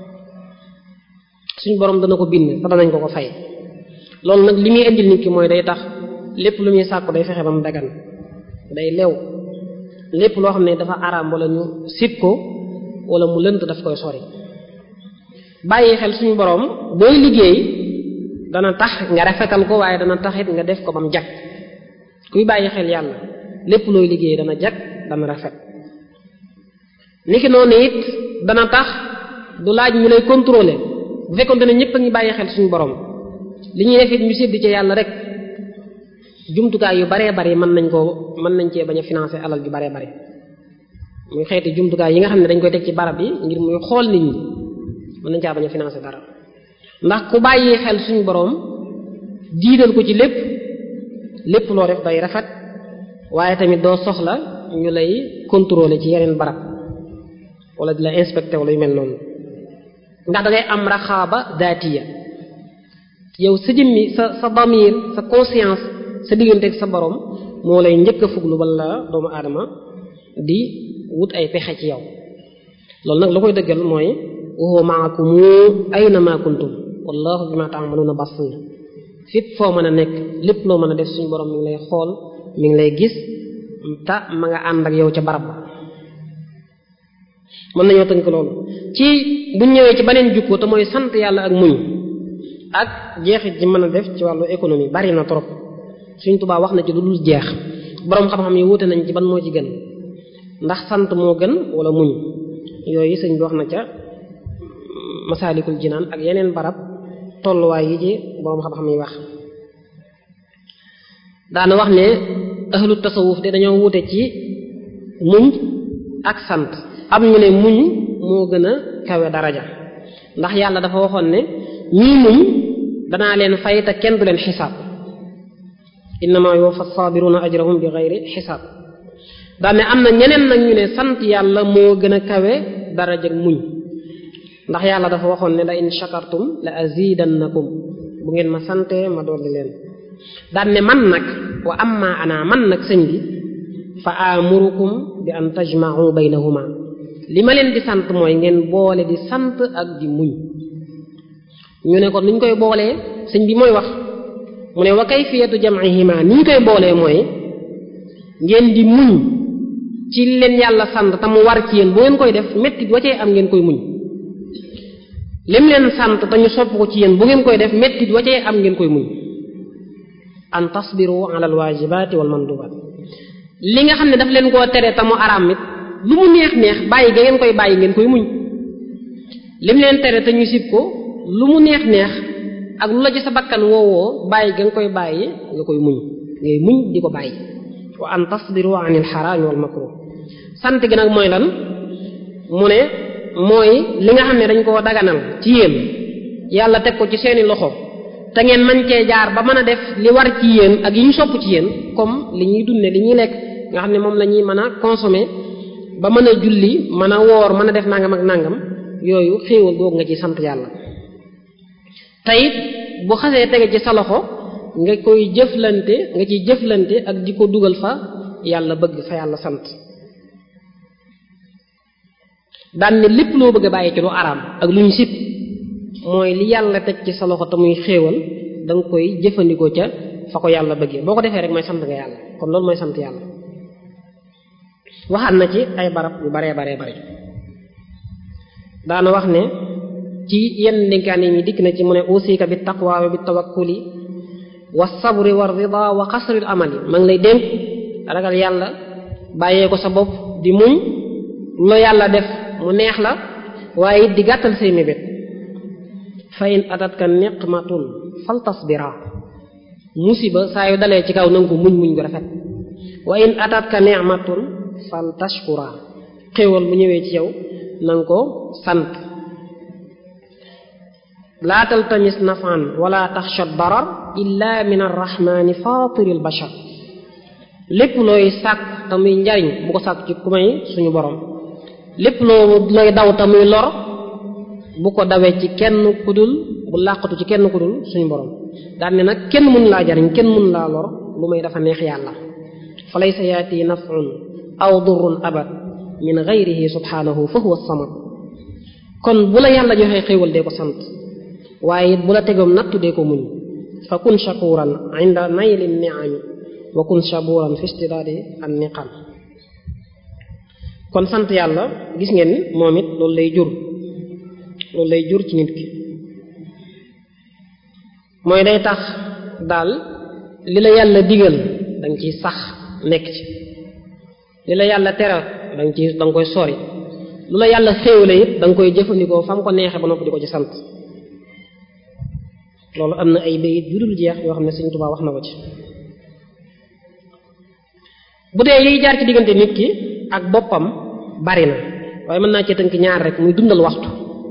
suñ borom dana ko bind te danañ ko ko fay loolu nag li muy indil nit ki mooy day tax lépp lu muy sàkku day fexe ba mu dagan day lew lépp loo xam ne dafa araam wala ñu sib ko wala mu lënt daf koy sori bàyyi xel suñu borom booy liggéey dana tax nga rafetal ko waaye dana taxit nga def ko ba mu jag kuy bàyyi xel yàlla lépp looy liggéey dana jag dana rafet niki noonu it dana tax du laaj ñu lay contrôler bu fekkonte ne ñëpp a ngi bàyyi xel suñu borom li ñuy def it ñu sédd ci yàlla rek jumtukaay yu baree bari mën nañ koo mën nañ cee bañ a financer alal ju baree bari muy xeeti jumtukaay yi nga xam ne dañ koy teg ci barab yi ngir muy xool nit ñi mën nañ caa bañ a financer dara ndax ku bàyyi xel suñu borom jiital ko ci lépp lépp loo def day rafet waaye tamit doo soxla ñu lay contrôler ci yeneen barab wala di la inspecter wala yu mel noonu ndax da ngay am raxaaba daatiya yow sa jëmmi sa sa damir sa conscience sa diggante ak sa borom moo lay njëkk a fuglu wala doomu aadama di wut ay pexe ci yow loolu nag la koy dëggal mooy wa huwa ma'akum ayna ma kuntum wallahu bima ta'maluna basir fépp foo mën a nekk lépp loo mën a def suñu borom mi ngi lay xool mi ngi lay gis ta ma nga ànd ak yow ca barab ba mën nañoo tënk loolu ci bu ñëwee ci beneen jukko te mooy sant yàlla ak muñ ak jeexit ji mën a def ci wàllu économie bari na trop Sëriñ Tuubaa wax na ci lu dul jeex boroom xam-xam yi wuute nañ ci ban moo ci gën ndax sant moo gën wala muñ yooyu sëñ bi wax na ca masaalikul jinaan ak yeneen barab tolluwaay yi ci boroom xam-xam yi wax daana wax ne ahlu tasawuf de dañoo wuute ci muñ ak sant am ñu ne muñ moo gën a kawe daraja ndax yàlla dafa waxoon ne ñii muñ danaa leen fay te kenn du leen xisaab innama yuwaffa sabiruna ajrahum bi ghayri xisaab daane am na ñeneen nag ñu ne sant yàlla moo gën a kawe daraja muñ ndax yàlla dafa waxoon ne la in shakartum la azidannakum bu ngeen ma sante ma dolli leen daan ne man nag wa amma ana man nag sëñ bi fa amurukum bi an tajma'u baynahuma li ma leen di sant mooy ngeen boole di sant ak di muñ ñu ne ko nuñ koy boolee sëñ bi mooy wax mu ne wa kayfiyatu jam'ihima ni ñu koy boolee mooy ngeen di muñ ci leen yàlla sant te mu war ci yéen bu ngeen koy def mettit wa cee am ngeen koy muñ lim leen sant te ñu sopp ko ci yéen bu ngeen koy def mettit wa cee am ngeen koy muñ an tasbiru ala alwajibati wal mandubat li nga xam ne daf leen koo tere te mu araam it lu mu neex neex bàyyi ga ngeen koy bàyyi ngeen koy muñ lim leen tere te ñu sib ko lu mu neex neex ak lu la ci sa bakkan woowoo bàyyi ga nga koy bàyyi nga koy muñ ngay muñ di ko bàyyi wa an tasbiru an il xaraami wal makruh sant gi nag mooy lan mu ne mooy li nga xam ne dañ koo daganal ci yéen yàlla teg ko ci seeni loxo te ngeen mën cee jaar ba mën a def li war ci yéen ak yi ñu sopp ci yéen comme li ñuy dunde li ñuy lekk nga xam ne moom la ñuy mën a consommer ba mën a julli mën a woor mën a def nangam ak nangam yooyu xéewal googu nga ci sant yàlla te it bu xasee tege ci sa loxo nga koy jëflante nga ciy jëflante ak di ko dugal fa yàlla bëgg fa yàlla sant daan ne lépp loo bëgg a bàyyi ci lu araam ak lu ñu sib mooy li yàlla teg ci sa loxo te muy xéewal da nga koy jëfandikoo ca fa ko yàlla bëggee boo ko defee rek mooy sant nga yàlla kon loolu mooy sant yàlla waxaat na ci ay barab yu baree baree bare daana wax ne ci yenn dénkaane yi dikk na ci mu ne usika bi taqwa wa bi tawakkuli wa sabri wa rida wa xasril amali ma ngi lay dénk ragal yàlla bàyyee ko sa bopp di muñ lu la yàlla def mu neex la waaye it di gàttal say mébét fa in atatka niqmatun fal tasbira musiba saa yu dalee ci kaw nanga ko muñ muñ gu rafet wa in atatka ni'matun fal tashkura xéewal bu ñëwee ci yow nanga ko sant laa taltamis nafan wala taxsha darar illa min arrahmani fatiril bashar lépp looy sàkk te muy njariñ bu ko sàkk ci ku may suñu borom lépp loo looy daw te muy lor bu ko dawee ci kenn kudul bu làqatu ci kenn kudul suñu borom daan ne nag kenn mun laa jariñ kenn mun laa lor lu may dafa neex yàlla fa laysa yaati naf'un aw durrun abad min ghayrihi subhanahu fa huwa samad kon bu la yàlla joxee xéewal dee ko sant waaye it bu la tegoom nattu dee ko muñ fa kun shakuran inda nayli ni'ami wa kun shaburan fi istidaadi an niqam kon sant yàlla gis ngeen ni moom it loolu lay jur loolu lay jur ci nit ki mooy day tax daal li la yàlla digal danga ciy sax nekk ci li la yàlla tere danga ci danga koy sori lu la yàlla xéewale it danga koy jëfandikoo fa mu ko neexee ba noppi di ko ci sant loolu am na ay bayit yu dul jeex yoo xam ne Sëriñ Tuubaa wax na ko ci bu dee yiy jaar ci diggante nit ki ak boppam bari na waaye mën naa cee tënk ñaar rek muy dundal waxtu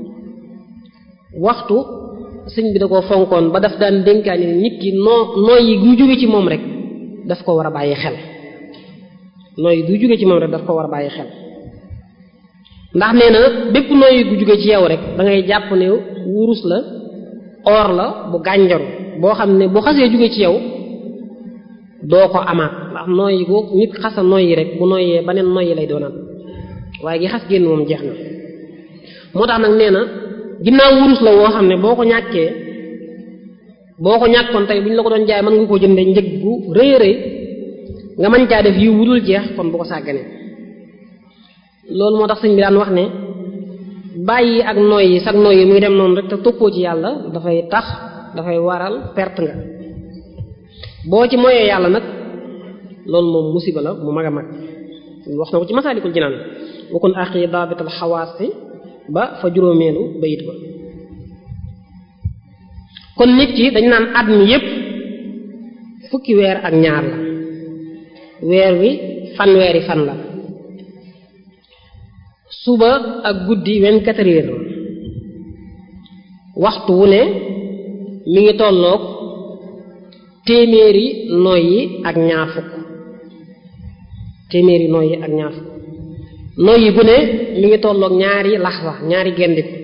waxtu sëñ bi da koo fonkoon ba daf daan dénkaani ne nit ki noo nooy yi gu jóge ci moom rek daf ko war a bàyyi xel nooy gu jóge ci moom rek daf ko war a bàyyi xel ndax nee na bépp nooy gu jóge ci yow rek da ngay jàpp ne wurus la or la bu gànjaru boo xam ne bu xasee jóge ci yow doo ko amaat ndax nooyi boo nit xasa nooyi rek bu nooyee beneen nooyi lay doonaat waaye gi xas génn moom jeex na moo tax nag nee na ginnaaw wurus la woo xam ne boo ko ñàkkee boo ko ñàkkoon tey bu ñu la ko doon jaay mën nga ko jënde njëg gu rëy rëy nga mën caa def yi wudul jeex kon bu ko sàgganee loolu moo tax sëñ bi daan wax ne bàyyi ak nooyi sag nooyi muy dem noonu rek te toppoo ci yàlla dafay tax dafay waral perte nga boo ci moyee yàlla nag loolu moom musiba la mu mag a mag wax na ko ci masaalikul jinaan wakun axi daabital xawaasi ba fa juróomeelu bayit ba kon nit ki dañ naan at mi yépp fukki weer ak ñaar la weer wi fanweeri fan la suba ak guddi vingt-quatre heures waxtu wu ne mi ngi tolloog téeméeri noyyi ak ñaar fukk téeméeri noyyi ak ñaar fukk noyyi gu ne mi ngi tolloog ñaari laxwa ñaari gendiku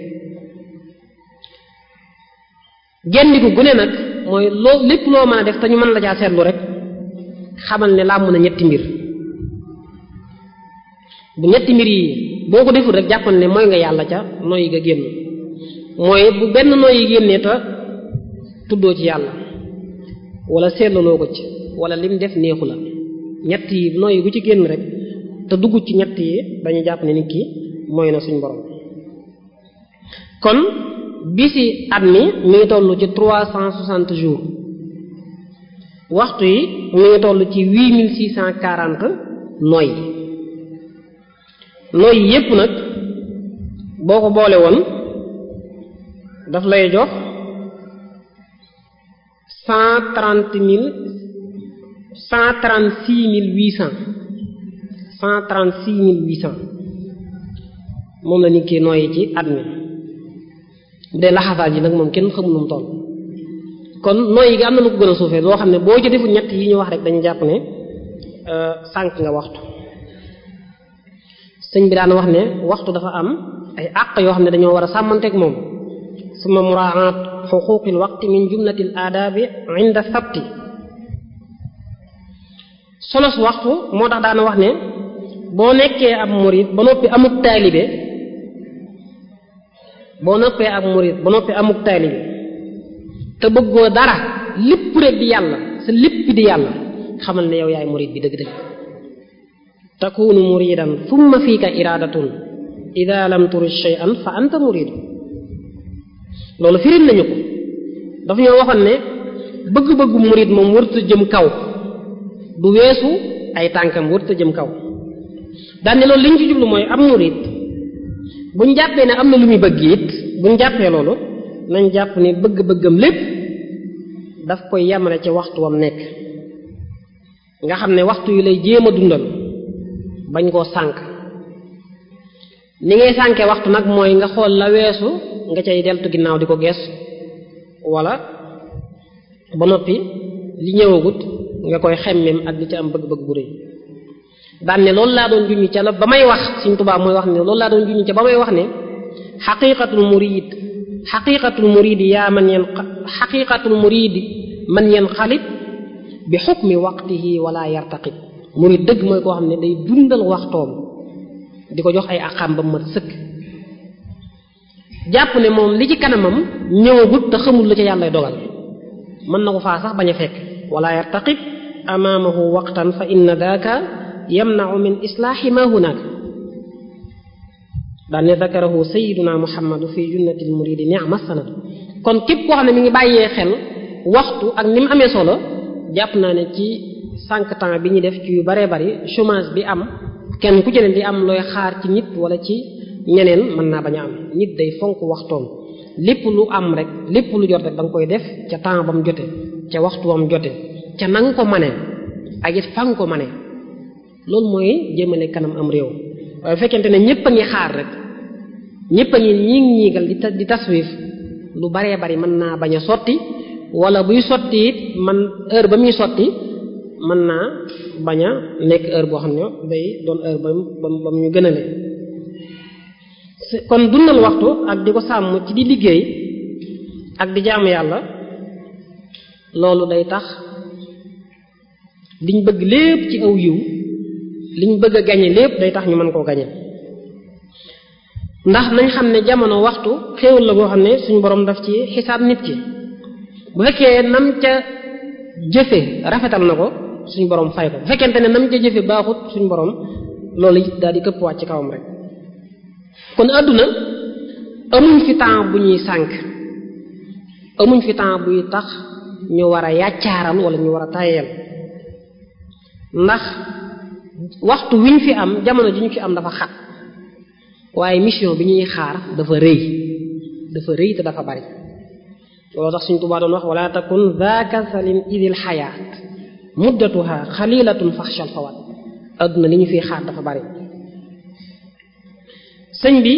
gendiku gu ne nag mooy loo lépp loo mën a def te ñu mën la caa seetlu rek xamal ne làmm na ñetti mbir bu ñetti mbir yi boo ko deful rek jàppal ne mooy nga yàlla ca noyyi nga génn mooy bu benn noyyi génnee te tuddoo ci yàlla wala seetlaloo ko ci wala lim def neexu la ñett yi noyyi gu ci génn rek te dugg ci ñett yi dañuy jàpp ne nit ki mooy na suñ borom kon bisi at mi mi ngi toll ci trois cent soixante jours waxtu yi mi ngi toll ci huit mille six cent quarante noyyi noyyi yépp nag boo ko boole woon daf lay jox cent trente mille cent trente six mille huit cent cent trente six mille huit cent moom la nit ki noyyi ci at mi bu dee laxasaal ji nag moom kenn xamul nu mu toll kon noyyi gi am na lu ko gën a suufee loo xam ne boo ci deful ñett yi ñu wax rek dañu jàpp ne sànq nga waxtu sëñ bi daan wax ne waxtu dafa am ay àq yoo xam ne dañoo war a sàmmanteeg moom suma muraat xuquqil waqti min jumlatil aadaabi inda sabti solos waxtu moo tax daana wax ne boo nekkee ab murid ba noppi amuk taalibe boo noppee ak murid ba noppi amuk taalibe te bëggoo dara lépp rek di yàlla sa lépp di yàlla xamal ne yow yaay murid bi dëgg-dëgg takunu muridan thumma fiika iradatun ida lam turid shay'an fa anta murid loolu firin nañu ko dafa ñoo waxoon ne bëgg-bëggu murid moom wërta jëm kaw du weesu ay tànkam wërta jëm kaw daane loolu li ñu ci jublu mooy am murid buñ jàppee ne am na lu muy bëgg it buñ jàppee loolu nañ jàpp ne bëgg-bëggam lépp daf koy yemale ci waxtu wam nekk nga xam ne waxtu yu lay jéem a dundal bañ koo sànk ni ngay sànkee waxtu nag mooy nga xool la weesu nga cay deltu ginnaaw di ko gees wala ba noppi li ñëwagut nga koy xemmem ak li ci am bëgg-bëgg bu rëy daan ne loolu laa doon junñi ca la ba may wax Sëriñ Tuubaa mooy wax ne loolu laa doon junñi ca ba may wax ne xaqiqatul murid xaqiqatul murid yaa man yen xaqiqatul murid man yen xalib bi xukmi waqtihi wala yartaqib murid dëgg mooy koo xam ne day dundal waxtoom di ko jox ay aqam ba mat sëkk jàpp ne moom li ci kanamam ñëwagut te xamul la ca yàllay dogal mën na ko faa sax bañ a fekk wala yartaqib amaamahu waqtan fa inna daaka yamnau min islaahi ma hunaaka daan ne dakarahu sayiduna muhammadu fi junnatil muridi ni'ma sanad kon képp koo xam ne mi ngi bàyyee xel waxtu ak ni mu amee solo jàpp naa ne ci cinq temps bi ñu def ci yu baree bari chômage bi am kenn ku ci ne di am looy xaar ci nit wala ci ñeneen mën naa bañ a am nit day fonk waxtoom lépp lu am rek lépp lu jot rek da nga koy def ca temps ba mu jote ca waxtu ba mu jote ca na nga ko mane ak it fa nga ko mane loolu mooy jëmale kanam am réew waaye fekkente ne ñépp a ngi xaar rek ñépp a ngi ñiig ñiigal di di taswif lu baree bari mën naa bañ a sotti wala buy sotti it man heure ba muy sotti mën naa bañ a nekk heure boo xam ne day doon heure ba mu ba mu ñu gënale kon dundal waxtu ak di ko sàmm ci di liggéey ak di jaamu yàlla loolu day tax liñ bëgg lépp ci aw yiw liñ bëgg a gañe lépp day tax ñu mën koo gañe ndax nañ xam ne jamono waxtu xéewal la boo xam ne suñu borom daf ci xisaab nit ki bu fekkee nam ca jëfe rafetal na ko suñu borom fay ko bu fekkente ne nam ca jëfe baaxut suñu borom loolu daal di këpp wàcc ci kawam rek kon àdduna amuñ fi temps bu ñuy sànk amuñ fi temps buy tax ñu war a yàccaaral wala ñu war a tayeel ndax waxtu wi ñu fi am jamono ji ñu fi am dafa xat waaye mission bi ñuy xaar dafa rëy dafa rëy te dafa bari loolu tax suñ Tuubaa doon wax wala takun zaaka salin idil xayaat muddatuha xalilatun faxshal fawat adduna li ñu fiy xaar dafa bari sëñ bi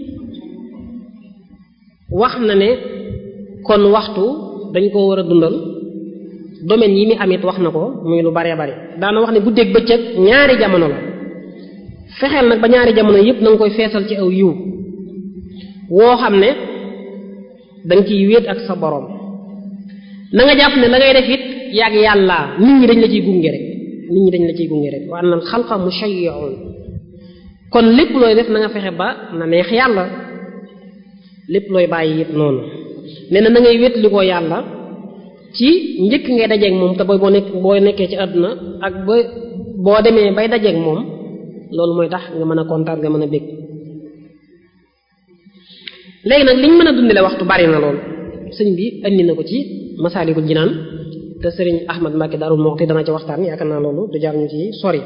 wax na ne kon waxtu dañ ko war a dundal domaine yi mi amit wax na ko muy lu baree bari daana wax ne guddeeg bëccëg ñaari jamono la fexeel nag ba ñaari jamono yépp na nga koy feesal ci aw yiw woo xam ne danga ciy wéet ak sa boroom na nga jàpp ne la ngay def it yàgg yàlla nit ñi dañ la ciy gunge rek nit ñi dañ la ciy gunge rek wa anna al xalqa mushayyi'un kon lépp looy def na nga fexe ba na neex yàlla lépp looy bàyyi it noonu nee na na ngay wétli ko yàlla ci njëkk ngay dajeeg moom te booy boo nekk boo nekkee ci àdduna ak ba boo demee bay dajeeg moom loolu mooy tax nga mën a kontaan nga mën a bég léegi nag liñ mën a dundale waxtu bari na lool sëñ bi andi na ko ci masaalikul jinaan te sëriñ Ahmad Mbacke Darou Moukhty dana ci waxtaan yaakaar naa loolu du jar ñu ci sori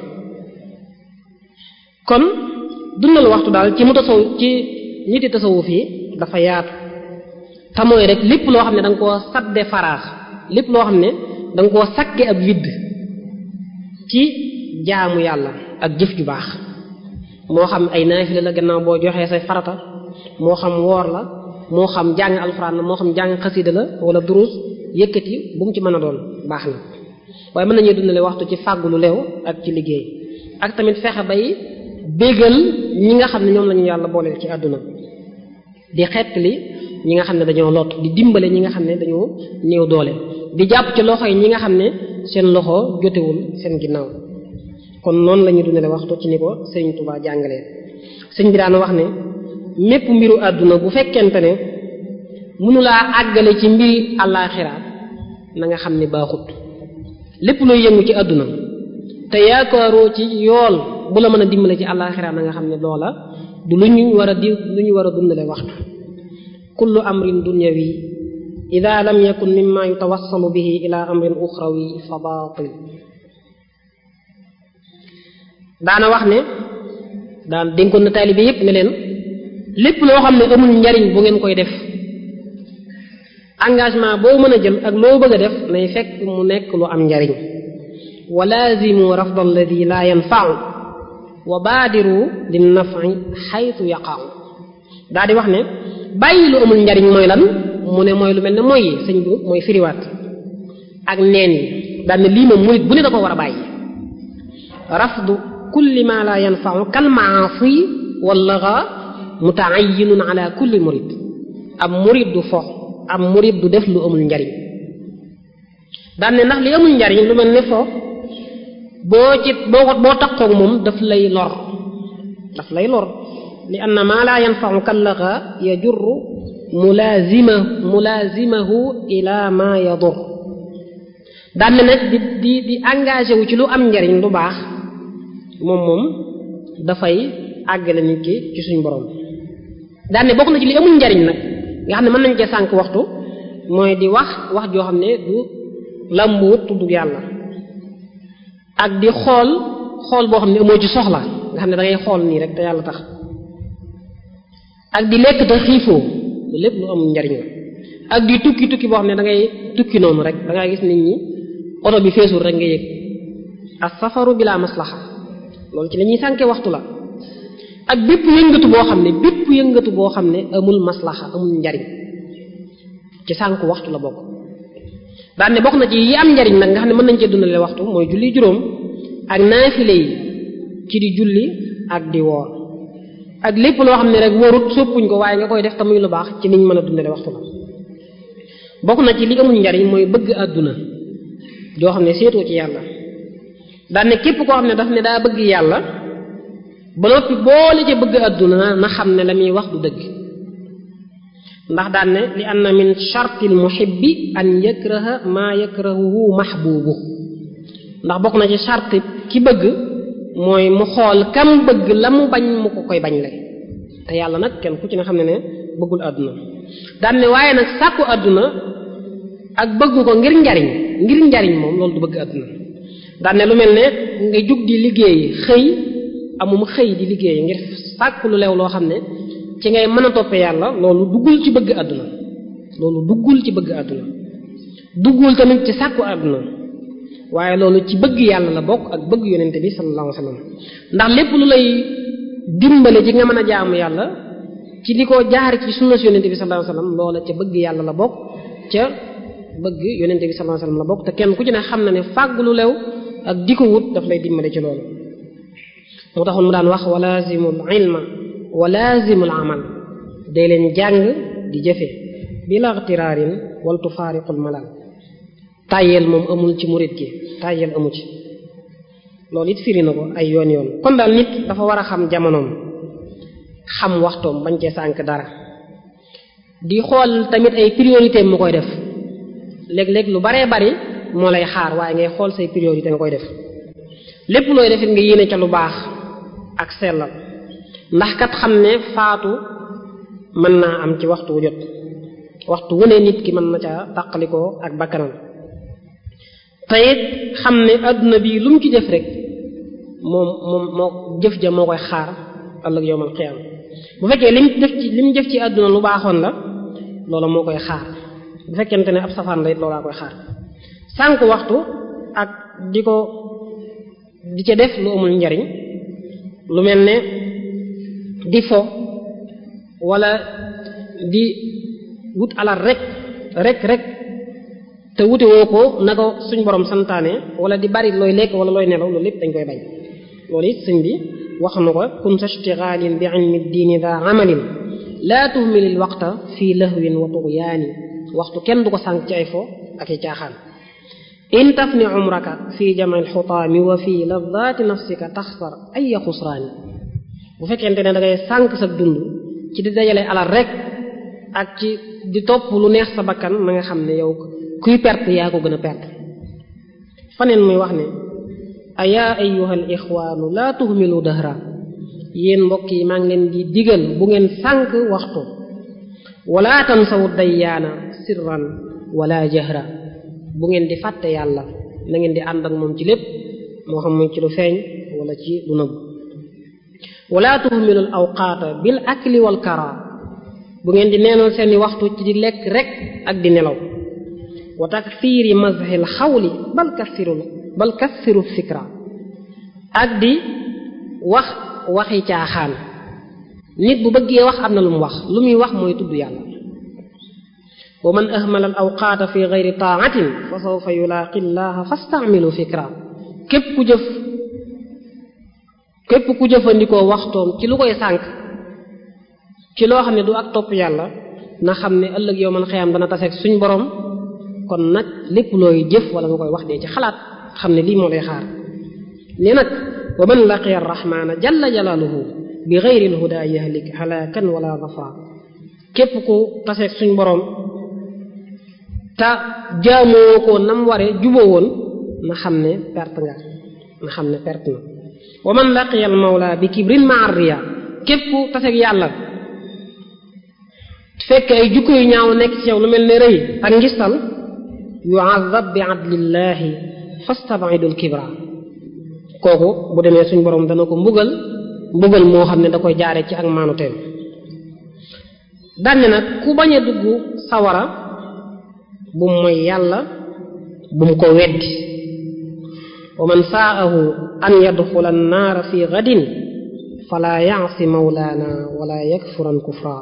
kon dundal waxtu daal ci mu tasaw ci ñiti tasawuf yi dafa yaatu te mooy rek lépp loo xam ne da nga koo sadde faraax lépp loo xam ne da nga koo sakke ab widd ci jaamu yàlla ak jëf ju baax moo xam ay naafila la gannaaw boo joxee say farata moo xam woor la moo xam jàng alxuraan la moo xam jàng xasida la wala durus yëkkati bu mu ci mën a doon baax na waaye mën nañuy dundale waxtu ci fàggu lu leew ak ci liggéey ak tamit fexe bay bégal ñi nga xam ne ñoom lañu yàlla booleel ci àdduna di xettali ñi nga xam ne dañoo lot di dimbale ñi nga xam ne dañoo néew doole di jàpp ci loxo yi ñi nga xam ne seen loxo jotewul seen ginnaaw kon noonu la ñuy dundale waxtu ci ni ko sëriñ Tuubaa jàngalee sëñ bi daan wax ne mépp mbiru àdduna bu fekkente ne mënulaa àggale ci mbiri àllaaxira na nga xam ne baaxut lépp luy yëngu ci àdduna te yaakaaroo ci yool bu la mën a dimbale ci àllaaxira na nga xam ne loola du lu ñu war a di lu ñu war a dundale waxtu kullu amrin dunyawi ida lam yakun mimma yutawassalu bihi ila amrin uxrawi fa baatil daana wax ne daan dénkoon na taalibe yépp ne leen lépp loo xam ne amul njariñ bu ngeen koy def engagement boo mën a jël ak loo bëgg a def nay fekk mu nekk lu am njariñ wa laazimu rafda alladi la yanfa'u wa baadiru lin naf'i xaytu yaqa'u daa di wax ne bàyyi lu amul njariñ mooy lan mu ne mooy lu mel ne mooy sëñ bi mooy firiwaat ak neen yi daal ne lii moom murit bu ne da ko war a bàyyi rafdu kulli ma la yanfa'u kal ma'asi wallaga muta'ayyinun ala kulli murid ab murid du fo ab murid du def lu amul njariñ daan ne ndax li amul njariñ lu mel ne fo boo ci boo ko boo takkoog moom daf lay lor daf lay lor li anna ma la yanfa'u kallaga yajurru mulazima mulazimahu ila ma yadur daan ne nag di di di engagé wu ci lu am njariñ lu baax moom moom dafay àggale nit ki ci suñ borom daan ne bokk na ci li amul njariñ nag nga xam ne mën nañ cee sànq waxtu mooy di wax wax joo xam ne du lambuut tudd yàlla ak di xool xool boo xam ne amoo ci soxla nga xam ne da ngay xool nii rek te yàlla tax ak di lekk te xiifoo lépp lu amul njariñ la ak di tukki tukki boo xam ne da ngay tukki noonu rek da ngay gis nit ñi oto bi feesul rek nga yëg as safaru bila maslaxa loolu ci la ñuy sànke waxtu la ak bépp yëngatu boo xam ne bépp yëngatu boo xam ne amul maslaxa amul njariñ ci sànku waxtu la bokk daan ne bokk na ci yi am njariñ nag nga xam ne mën nañ cee dundale waxtu mooy julli juróom ak naafile yi ci di julli ak di woor ak lépp loo xam ne rek wóorut soppuñ ko waaye nga koy def te muy lu baax ci niñ mën a dundale waxtu la bokk na ci li amul njariñ mooy bëgg àdduna joo xam ne seetoo ci yàlla daan ne képp koo xam ne daf ne daa bëgg yàlla ba noppi boole ca bëgg àdduna na xam ne la muy wax du dëgg ndax daan ne li anna min shartil muhibbi an yakraha maa yakrahuhu mahbubu ndax bokk na ci shart ki bëgg mooy mu xool kam bëgg la mu bañ mu ko koy bañ le te yàlla nag kenn ku ci ne xam ne ne bëggul àdduna daan ne waaye nag sàkku àdduna ak bëgg ko ngir njariñ ngir njariñ moom loolu du bëgg àdduna daan ne lu mel ne nga jug di liggéey xëy amum xëy di liggéey ngir sàkk lu leew loo xam ne ci ngay mën a toppe yàlla loolu duggul ci bëgg àdduna loolu duggul ci bëgg àdduna duggul tamit ci sàkku àdduna waaye loolu ci bëgg yàlla la bokk ak bëgg yonente bi sallallahu alayhi wasallam ndax lépp lu lay dimbale ci nga mën a jaamu yàlla ci di ko jaar ci sunna si yonente bi sallallahu alayhi wasallam loola ca bëgg yàlla la bokk ca bëgg yonente bi sallallahu alayhi wasallam la bokk te kenn ku ci ne xam na ne fàgg lu lew ak di ko wut daf lay dimbale ci loolu moo taxoon mu daan wax walazimul ilma walazimul amal day leen jàng di jëfe bila ixtiraarin wal tufaariqul malal tàyyeel moom amul ci murit gi tàyyeel amu ci loolu it firi na ko ay yoon yoon kon daal nit dafa war a xam jamonoom xam waxtoom bañ cee sànk dara di xool tamit ay priorité mu koy def léeg-léeg lu baree bari moo lay xaar waaye ngay xool say priorité nga koy def lépp looy defit nga yéene ca lu baax ak sellal ndax kat xam ne faatu mën naa am ci waxtu wu jot waxtu wu ne nit ki mën na ca tàqalikoo ak bakkanam te it xam ne adduna bi lu mu ci def rek moom moom moo jëf ja moo koy xaar ëllëg yowmal xiyaam bu fekkee lim def ci lim def ci adduna lu baaxoon la loola moo koy xaar bu fekkente ne ab safaan la it loolaa koy xaar sànq waxtu ak di ko di ca def lu amul njariñ lu mel ne di fo wala di wut alal rek rek rek te wute woo ko na ko suñ borom santaane wala di bari looy lekk wala looy nelaw loolu lépp dañ koy bañ loolu it sëñ bi wax na ko kun sa ishtigalin bi ilmi diini da amalin laa tuhmilil waqta fii lahwin wa tughyaani waxtu kenn du ko sànq ci ay fo ak i caaxaan in tafni umraka fi jam'il xutaami wa fi ladati nafsika taxsar ay xusraani bu fekkente ne da ngay sànq sa dund ci di dajale alal rek ak ci di topp lu neex sa bakkan na nga xam ne yow kuy perte yaa ko gën a perte faneen muy wax ne ayaa ayyuhal ixwaanu laa tuhmilu dahra yéen mbokk yi maa ngi leen di digal bu ngeen sànq waxtu wala tansawu dayyaana sirran wala jahra bu ngeen di fàtte yàlla na ngeen di ànd ak moom ci lépp moo xam muy ci lu feeñ wala ci lu nëbb wala tuhmilul awqaata bil akli wal kara bu ngeen di neenal seeni waxtu ci di lekk rek ak di nelaw wa takthiri mazhil xawli bal kathirul bal kathiru fikra ak di wax waxi caaxaan nit bu bëggee wax am na lu mu wax lu muy wax mooy tudd yàlla wa man ahmala al awqaata fi gayri taatin fa sawfa yulaaqi llaha fastamilu fikra képp ku jëf képp ku jëfandikoo waxtoom ci lu koy sànq ci loo xam ne du ak topp yàlla na xam ne ëllëg yow man xëyam dana taseeg suñ borom kon nag lépp looy jëf wala nga koy wax dee ci xalaat xam ne lii moo lay xaar ne nag wa man laqiya arrahmana jalla jalaaluhu bi gayri lhuda yahlik halakan wala zafra képp ku taseeg suñ borom te jaamoo ko nam ware juboo woon na xam ne perte nga na xam ne perte na wa man laqiya al mawla bi kibrin ma arriya képp ku taseeg yàlla fekk ay jukko yu ñaaw nekk ci yow lu mel ne rëy ak ngistal yu'azzab bi adlillahi fastab'idul kibra kooku bu demee suñ borom dana ko mbugal mbugal moo xam ne da koy jaare ci ak maanuteem danne nag ku bañ a dugg sawara bu mooy yàlla bu mu ko weddi wa man saahu an yadxula annaara fi gadin fala yaasi mawlaana wala yakfuran kufra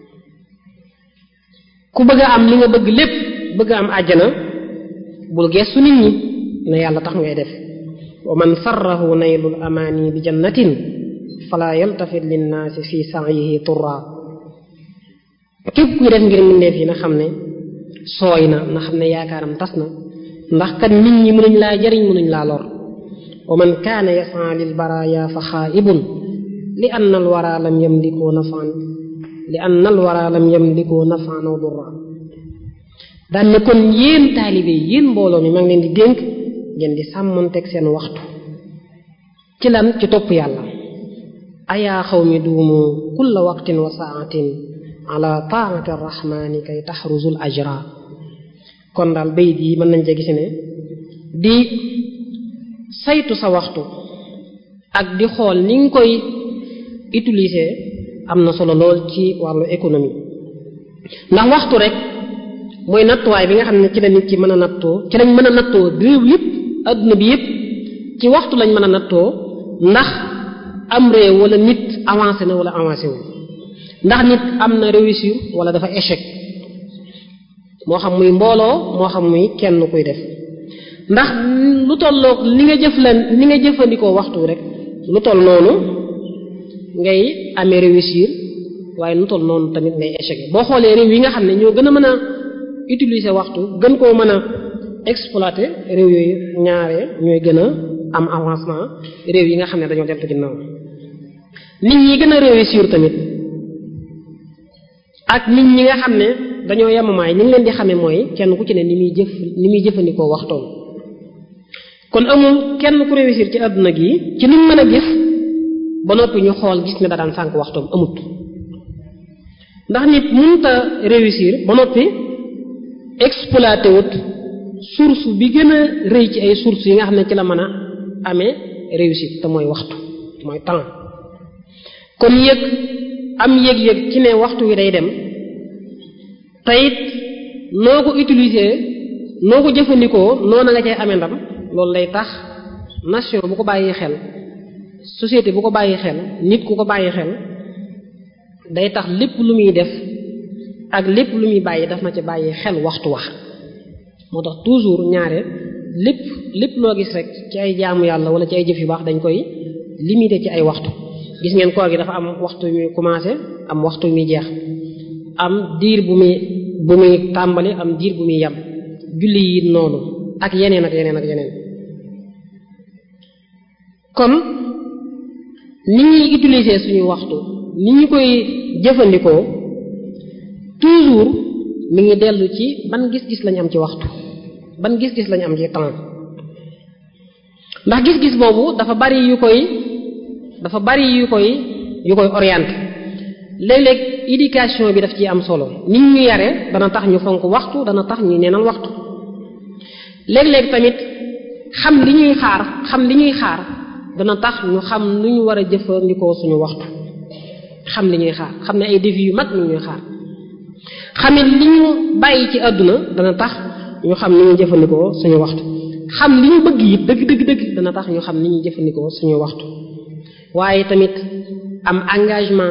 ku bëgg a am li nga bëgg lépp bëgg a am àjjana bul geestu nit ñi na yàlla tax ngay def wa man sarrahu naylul amaani bi jannatin fala yaltafit linnaasi fi sa'yihi turra képp kuy def ngir mbindeef yi na xam ne sooy na na xam ne yaakaaram tas na ndax kat nit ñi mënuñ laa jariñ mënuñ laa lor wa man kaana yas'a lil baraya fa xaaibun li anna al wara lam yamliku nafan li anna al wara lam yamliku nafan aw durra daan ne kon yéen taalibe yi yéen mbooloo mi maa ngi leen di dénk ngeen di sàmmonteeg seen waxtu ci lan ci topp yàlla ayaa xaw mi duumu kulla waqtin wa saatin ala taati arrahmani kay taxruzul ajra kon daal bayit yi mën nañ cee gis ne di saytu sa waxtu ak di xool ni nga koy utiliser am na solo lool ci wàllu économie ndax waxtu rek mooy nattuwaay bi nga xam ne ci la nit ki mën a nattoo ci lañ mën a nattoo réew yëpp adduna bi yëpp ci waxtu lañ mën a nattoo ndax am réew wala nit avancé na wala avancé wu ndax nit am na réussir wala dafa échec moo xam muy mbooloo moo xam muy kenn kuy def ndax lu tolloog li nga jëf lan li nga jëfandikoo waxtu rek lu toll noonu ngay amee réussir waaye lu toll noonu tamit ngay échec boo xoolee réew yi nga xam ne ñoo gën a mën a utiliser waxtu gën koo mën a exploiter réew yooyu ñaare ñooy gën a am avancement réew yi nga xam ne dañoo deltu ginnaaw nit ñi gën a réussir tamit ak nit ñi nga xam ne dañoo yemamaay ni ngi leen di xamee mooy kenn ku ci ne ni muy jëf ni muy jëfandikoo waxtoom kon amul kenn ku réussir ci àdduna gi ci liñ mën a gis ba noppi ñu xool gis ne da daan sànk waxtoom amut ndax nit mënta réussir ba noppi exploité wut source bi gën a rëy ci ay sources yi nga xam ne ci la mën a amee réussite te mooy waxtu mooy temps kon yëg am yëg-yëg ci ne waxtu wi day dem te it noo ko utiliser noo ko jëfandikoo noona nga cay amee ndam loolu lay tax nation bu ko bàyyi xel société bu ko bàyyi xel nit ku ko bàyyi xel day tax lépp lu muy def ak lépp lu muy bàyyi daf na ci bàyyi xel waxtu wax moo tax toujours ñaare lépp lépp loo gis rek ci ay jaamu yàlla wala ci ay jëf yu baax dañ koy limité ci ay waxtu gis ngeen koor gi dafa am waxtu muy commencé am waxtu muy jeex am diir bu muy bu muy tàmbali am diir bu muy yem julli yi noonu ak yeneen ak yeneen ak yeneen kon ni ñuy utiliser suñu waxtu ni ñu koy jëfandikoo toujours mi ngi dellu ci ban gis-gis lañu am ci waxtu ban gis-gis lañu am ci temps ndax gis-gis boobu dafa bari yu koy dafa bari yu koy yu koy orienté léeg-léeg éducation bi daf ci am solo nit ñu yare dana tax ñu fonk waxtu dana tax ñu neenal waxtu léeg-léeg tamit xam li ñuy xaar xam li ñuy xaar dana tax ñu xam nu ñu war a jëfandikoo suñu waxtu xam li ñuy xaar xam ne ay défis yu mag ñu ñuy xaar xamit li ñu bàyyi ci àdduna dana tax ñu xam ni ñuy jëfandikoo suñu waxtu xam li ñu bëgg it dëgg dëgg dëgg dana tax ñu xam ni ñuy jëfandikoo suñu waxtu waaye tamit am engagement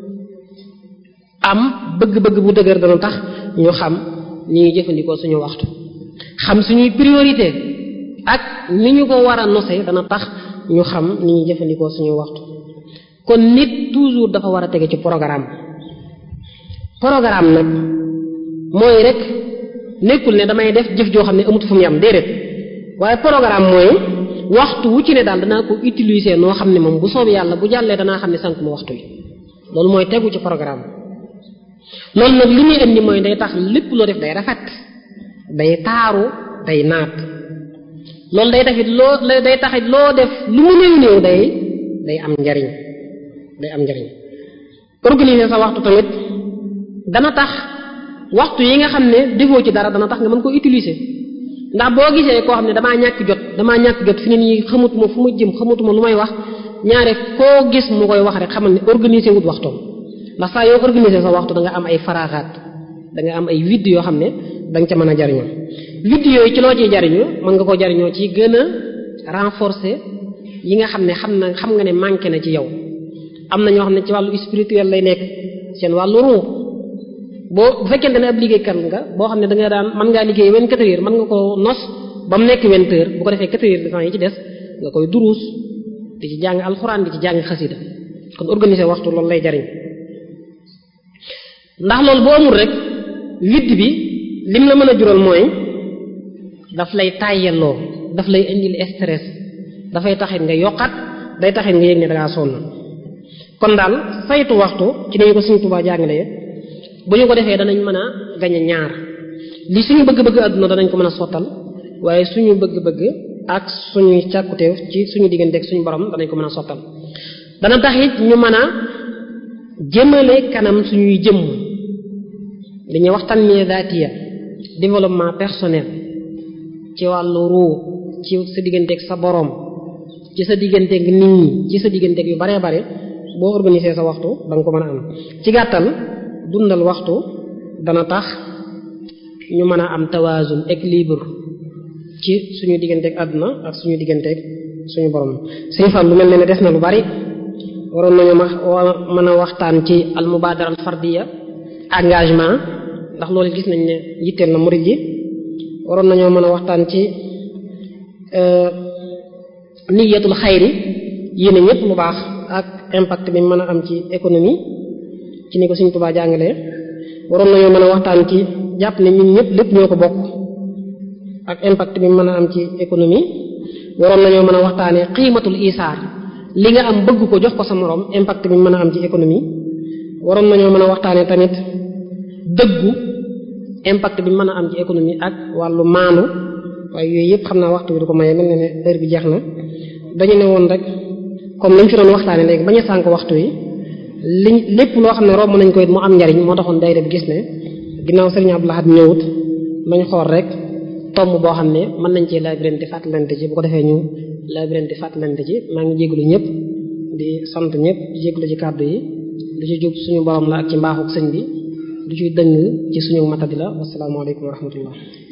am bëgg-bëgg bu dëgër dana tax ñu xam ni ñuy jëfandikoo suñu waxtu xam suñuy priorité ak ni ñu ko war a nose dana tax ñu xam ni ñuy jëfandikoo suñu waxtu kon nit toujours dafa war a tege ci programme programme nag mooy rek nekkul ne damay def jëf joo xam ne amut fu mu yam déedéet waaye programme mooy waxtu wu ci ne daal danaa ko utiliser noo xam ne moom bu soobee yàlla bu jàllee danaa xam ne sànq mu waxtu yi loolu mooy tegu ci programme loolu nag li muy indi mooy day tax lépp loo def day rafet day taaru day naat loolu day taxit loo day taxit loo def lu mu néew néew day day am njariñ day am njariñ organiser sa waxtu tamit dana tax waxtu yi nga xam ne defoo ci dara dana tax nga mën ko utiliser ndax boo gisee koo xam ne damaa ñàkk jot damaa ñàkk jot fi ne nii xamutuma fu ma jëm xamutuma lu may wax ñaare koo gis mu koy wax rek xamal ne organiser wut waxtoom ndax saa yoo organiser sa waxtu da nga am ay faraaxaat da nga am ay vide yoo xam ne da nga ca mën a jariñoo vide yooyu ci loo ciy jariñu mën nga ko jariñoo ci gën a renforcer yi nga xam ne xam na xam nga ne manqué na ci yow am na ñoo xam ne ci wàllu spirituel lay nekk seen wàllu ruux boo bu fekkente ne ab liggéeykat nga boo xam ne da nga daan mën ngaa liggéey vingt-quatre heures mën nga ko nos ba mu nekk vingt heures bu ko defee quatre heures de temps yi ci des nga koy duruus di ci jàng alxuraan di ci jàng xasida kon organiser waxtu loolu lay jariñ ndax loolu boo amul rek vide bi lim la mën a jural mooy daf lay tàyyelloo daf lay indil stress dafay taxit nga yokkat day taxit nga yëg ne dangaa sonn kon daal saytu waxtu ci nañu ko Sëriñ Tuubaa jàngalee bu ñu ko defee danañ mën a gañe ñaar li suñu bëgg-bëgg àdduna danañ ko mën a sottal waaye suñu bëgg-bëgg ak suñuy càkkuteef ci suñu diggante ak suñu borom danañ ko mën a sottal dana tax it ñu mën a jëmale kanam suñuy jëmm li ñuy waxtaan mi daatiya développement personnel ci wàllu ruu ci sa digganteeg sa boroom ci sa digganteeg nit ñi ci sa digganteeg yu baree bare boo organiser sa waxtu da nga ko mën a am ci gàttal dundal waxtu dana tax ñu mën a am tawazun équilibre ci suñu digganteeg àdduna ak suñu digganteeg suñu borom suñu fan lu mel ne ne des na lu bari waroon nañu ma mën a waxtaan ci al mubadara al fardiya engagement ndax loolu gis nañ ne yitteel na murid yi waroon nañoo mën a waxtaan ci niyatul xayri yéene ñëpp lu baax ak impact bi mën a am ci économie ci ni ko Sëriñ Tuubaa jàngalee waroon nañoo mën a waxtaan ci jàpp ne ñun ñëpp lépp ñoo ko bokk ak impact bi mën a am ci économie waroon nañoo mën a waxtaanee xiimatul isaar li nga am bëgg ko jox ko sa moroom impact bi mën a am ci économie waroon nañoo mën a waxtaanee tamit dëggu impact bi mën a am ci économie ak wàllu maanu waaye yooyu yëpp xam naa waxtu bi du ko maye mel ne ne heure bi jeex na dañu ne woon rek comme lañ fi doon waxtaanee léegi bañ a sànk waxtu yi liñ lépp loo xam ne romb nañ ko it mu am njariñ moo taxoon day bi gis ne ginnaaw Serigne Abdou Lahad ñëwut nañ xool rek tomb boo xam ne mën nañ cee labirante fàttalante ci bu ko defee ñu labirante fàttalante ci maa ngi jéglu ñëpp di sant ñëpp di jéglu ci kàddu yi lu ci jub suñu borom la ak ci mbaaxuk sëñ bi lu ciy dëng ci suñu matadi la wasalaamaaleykum wa rahmatullah